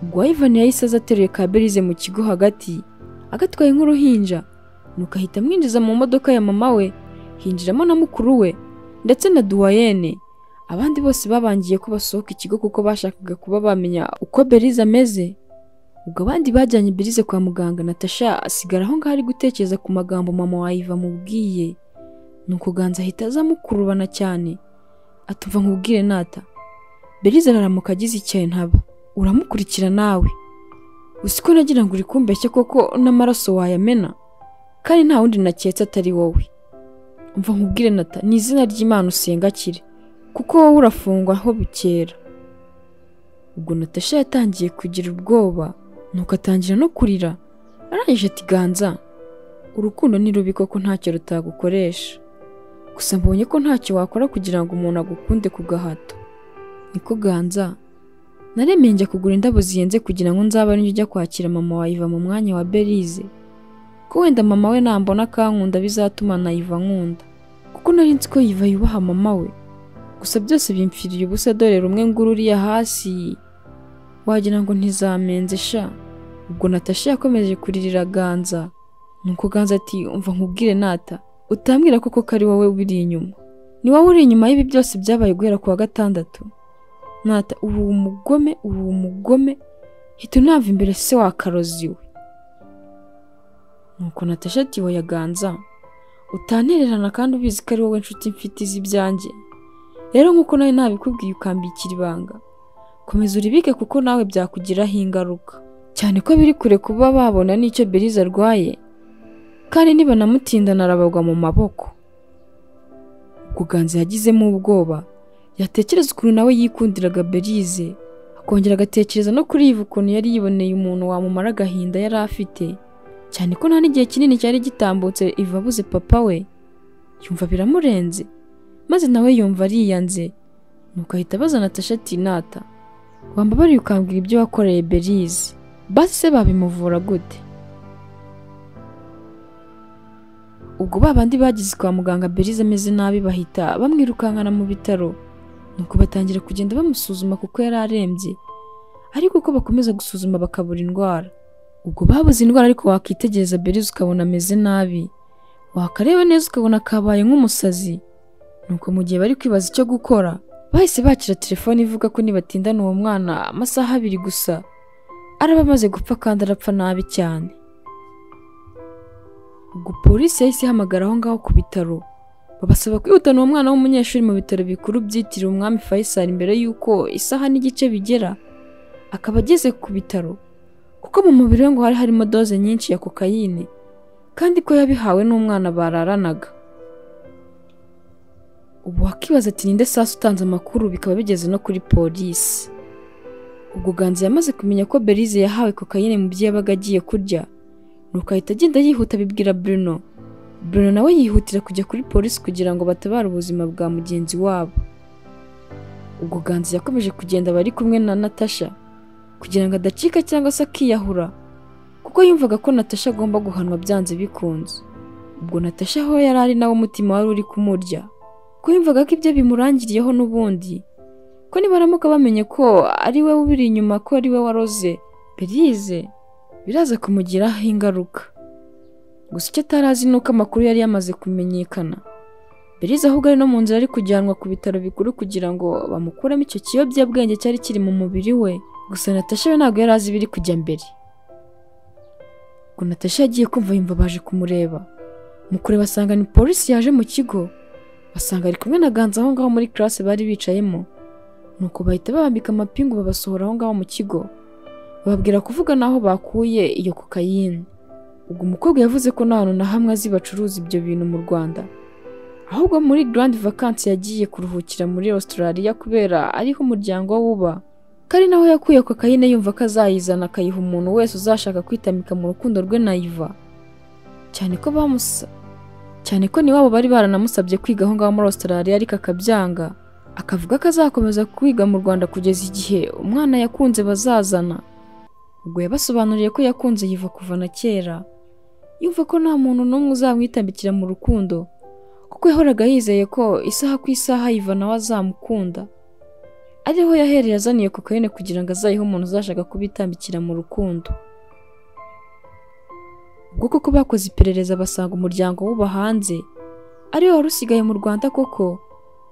A: ubwo Ivan yahise aza ateruye ka Berize mu kigo hagati agatwaye nk'uruhinja nuko ahita amwinjiza mu modoka ya mama we hinjiramo na mukuru we ndetse na duwayene abandi bose babangiye ko basohoka ikigo kuko bashakaga kuba bamenya uko Berize ameze ubwo abandi bajyanye Berize kwa muganga Natasha asigara aho ngaho ari gutekereza ku magambo mama wa Iva amubwiye nuko Ganza ahita aza amukurubana cyane atumva nkubwire nata Berize araramuka agize icyayi ntaba uramukurikira nawe uzi ko nagira ngo uri kumbeshya koko n'amaraso wayamena kandi nta wundi naketse atari wowe umva nkubwire nata ni izina ry'imana usenga kire kuko wowe urafungwa aho bukera ubwo natasha yatangiye kugira ubwoba nuko atangira no kurira arangije ati ganza urukundo ni rubi koko ntacyo rutagukoresha gusa mbonye ko ntacyo wakora kugira ngo umuntu agukunde ku gahato niko ganza naremeye njya kugura indabo zihenze kugira ngo nzaba ari ujya kwakira mama wa Iva mu mwanya wa Belize ko wenda mama we nambona kankunda bizatuma na Iva nkunda kuko nari nzi ko Iva yubaha mama we gusa byose bimpfiriye ubusa dore rumwe ngururiya hasi wagira ngo ntizamenze sha ubwo Natasha yakomeje kuririra Ganza nuko Ganza ati umva nkubwire nata utambwira koko ko ari wowe ubiri inyuma ni wowe uri inyuma y'ibi byose byabaye guhera ku wa gatandatu nata ubu umugome ubu umugome hita unava imbere se wa karozi we nuko Natasha ati oya Ganza utantererana kandi ubizi ko ari wowe nshuti mfite izi ibyanjye rero nk'uko nawe nabikubwiye ukambikira ibanga komeza uribike kuko nawe byakugiraho ingaruka cyane ko biri kure kuba babona n'icyo Berize arwaye kandi nibanamutinda narabagwa mu maboko Kuganza yagizemo ubwoba yatekereza ukuntu nawe yikundiraga Berize akongera agatekereza no kuri Iva ukuntu yari yiboneye umuntu wamumara agahinda yari afite cyane ko nta n'igihe kinini cyari gitambutse Iva abuze papa we yumva biramurenze maze nawe yumva ariyanze nuko ahita abaza Natasha ati nata wambabariye ukambwira ibyo wakoreye Berize basi se babimuvura gute ubwo babandi bagize kwa muganga Berize ameze nabi bahita bamwirukankana mu bitaro nuko batangira kugenda bamusuzuma kuko yari arembye ariko uko bakomeza gusuzuma bakabura indwara ubwo babuze indwara ariko wakitegereza Berize ukabona ameze nabi wakareba neza ukabona kabaye nk'umusazi nuko mu gihe bari kwibaza icyo gukora bahise bakira telefone ivuga ko nibatindana uwo mwana amasaha abiri gusa araba amaze gupfa kandi arapfa nabi cyane ubwo polisi yahise ihamagara aho ngaho ku bitaro babasaba kwihutana uwo mwana w'umunyeshuri mu bitaro bikuru byitiriwe umwami Faisal mbere y'uko isaha n'igice bigera akaba ageze ku bitaro kuko mu mubiri we ngo hari harimo doze nyinshi ya kokayine kandi ko yabihawe n'umwana bararanaga ubu wakibaza ati ninde sasa utanze amakuru bikaba bigeze no kuri polisi ubwo ganza yamaze kumenya ko Belize yahawe kokayine mu byo yabaga agiye kurya nuko ahita agenda yihuta abibwira Bruno Bruno nawe yihutira kujya kuri polisi kugira ngo batabare ubuzima bwa mugenzi wabo ubwo ganzi yakomeje kugenda bari kumwe na natasha kugira ngo adacika cyangwa se akiyahura kuko yumvaga ko natasha agomba guhanwa byanze bikunze ubwo natasha aho yari ari nawe umutima wari uri kumurya ko yumvaga ko ibyo bimurangiriyeho n'ubundi ko nibaramuka bamenye ko ari we ubiri inyuma ko ari we waroze berize biraza kumugiraho ingaruka gusa icyo atarazi ni uko amakuru yari yamaze kumenyekana berize ahubwo ari no mu nzira ari kujyanwa ku bitaro bikuru kugira ngo bamukuremo icyo kiyobyabwenge cyari kiri mu mubiri we gusa natasha we ntabwo yari azi ibiri kujya mbere ubwo natasha yagiye kumva yumva baje kumureba mu kureba asanga ni polisi yaje mu kigo basanga ari kumwe na ganza aho ngaho muri classe bari bicayemo nuko bahita babambika amapingu babasohora aho ngaho mu kigo bababwira kuvuga n'aho bakuye iyo kokayine ubwo umukobwa yavuze ko nta hantu na hamwe azi bacuruza ibyo bintu mu rwanda ahubwo muri grand vacance yagiye kuruhukira muri australia kubera ariho umuryango we uba ko ari naho yakuye kokayine yumva ko azayizana akayiha umuntu wese uzashaka kwitamika mu rukundo rwe na iva cyane ko bamusa cyane ko niwabo bari baranamusabye kwiga aho ngaho muri australia ariko akabyanga akavuga ko azakomeza kwiga mu rwanda kugeza igihe umwana yakunze bazazana ubwo yabasobanuriye ko yakunze yiva kuva na kera yumva ko nta muntu n'umwe uzamwitambikira mu rukundo kuko yahoraga yizeye ko isaha ku isaha yiva nawe azamukunda ariho yahereye azaniye kokayine kugira ngo azayihe umuntu uzashaka kubitambikira mu rukundo ubwo koko bakoze iperereza basanga umuryango w'uba hanze ariwe wari usigaye mu rwanda koko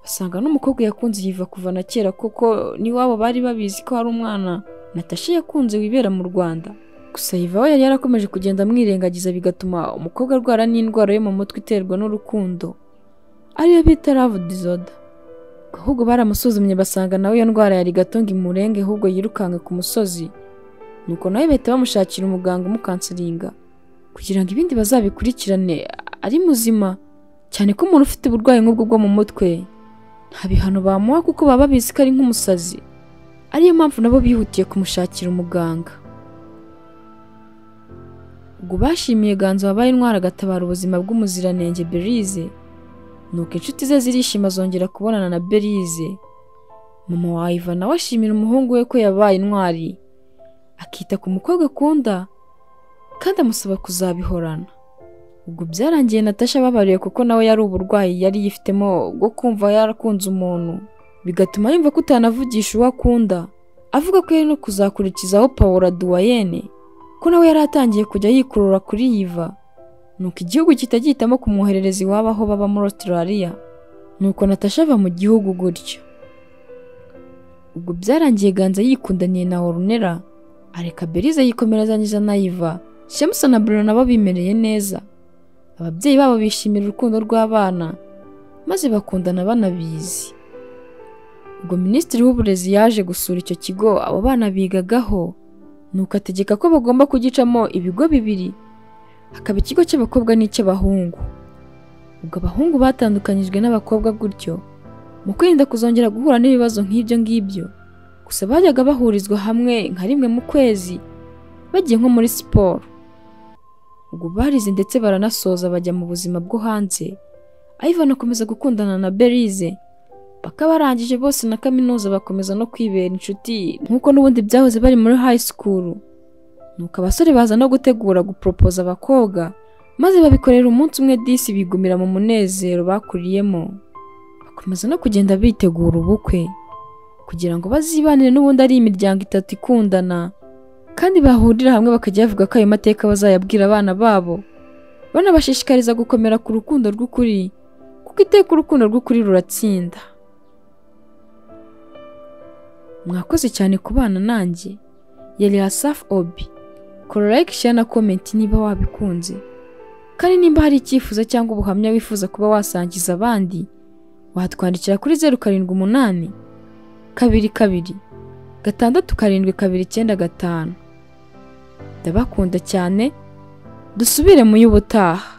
A: basanga n'umukobwa yakunze yiva kuva na kera kuko n'iwabo bari babizi ko hari umwana natasha yakunze wibera mu rwanda gusa yiva we yari yarakomeje kugenda amwirengagiza bigatuma umukobwa arwara n'indwara yo mu mutwe iterwa n'urukundo ariyo bita love disorder ahubwo baramusuzumye basanga nawe iyo ndwara yari gatunga imurenge ahubwo yirukanka ku musozi nuko nawe bahita bamushakira umuganga umukansiringa kugira ngo ibindi bazabikurikirane ari muzima cyane ko umuntu ufite uburwayi nk'ubwo bwo mu mutwe nta bihano bamuha kuko baba babizi ko ari nk'umusazi ariyo mpamvu nabo bihutiye kumushakira umuganga ubwo bashimiye ganza wabaye intwara agatabara ubuzima bw'umuziranenge berize nuko inshuti ze zirishima zongera kubonana na berize mama wa iva nawe ashimira umuhungu we ko yabaye intwari akita ku mukobwa akunda kandi amusaba kuzabihorana ubwo byarangiye natasha ababariye kuko nawe yari uburwayi yari yifitemo bwo kumva yarakunze umuntu bigatuma yumva ko utanavugisha uwo akunda avuga ko yari no kuzakurikizaho pawura duwayene ko nawe yari atangiye kujya yikurura kuri yiva nuko igihugu kitagihitamo kumwoherereza iwabo aho baba muri australia nuko natasha ava mu gihugu gutyo ubwo byarangiye ganza yikundaniye na orunera areka berize yikomerezanyiza na iva shemusa na bruno nabo bimereye neza ababyeyi babo bishimira urukundo rw'abana maze bakundana banabizi ubwo minisitiri w'uburezi yaje gusura icyo kigo abo bana bigagaho nuko ategeka ko bagomba kugicamo ibigo bibiri hakaba ikigo cy'abakobwa n'icy'abahungu ubwo abahungu batandukanyijwe n'abakobwa gutyo mu kwirinda kuzongera guhura n'ibibazo nk'ibyo ngibyo gusa bajyaga bahurizwa hamwe nka rimwe mu kwezi bagiye nko muri siporo ubwo barize ndetse baranasoza bajya mu buzima bwo hanze ayivana akomeza gukundana na berize paka barangije bose na kaminuza bakomeza no kwibera inshuti nk'uko n'ubundi byahoze bari muri high school nuko abasore baza no gutegura guporopoza abakobwa maze babikorera umunsi umwe disi bigumira mu munezero bakuriyemo bakomeza no kugenda bitegura ubukwe kugira ngo bazibanire n'ubundi ari imiryango itatu ikundana kandi bahurira hamwe bakajya bavuga ko ayo mateka bazayabwira abana babo banabashishikariza gukomera ku rukundo rw'ukuri kuko iteka urukundo rw'ukuri ruratsinda mwakoze cyane ku bana nanjye yari asaf obi kora like share na comment niba wabikunze kandi nimba hari icyifuzo cyangwa ubuhamya wifuza kuba wasangiza abandi watwandikira kuri zeru karindwi umunani kabiri kabiri gatandatu karindwi kabiri icyenda gatanu ndabakunda cyane dusubire mu y'ubutaha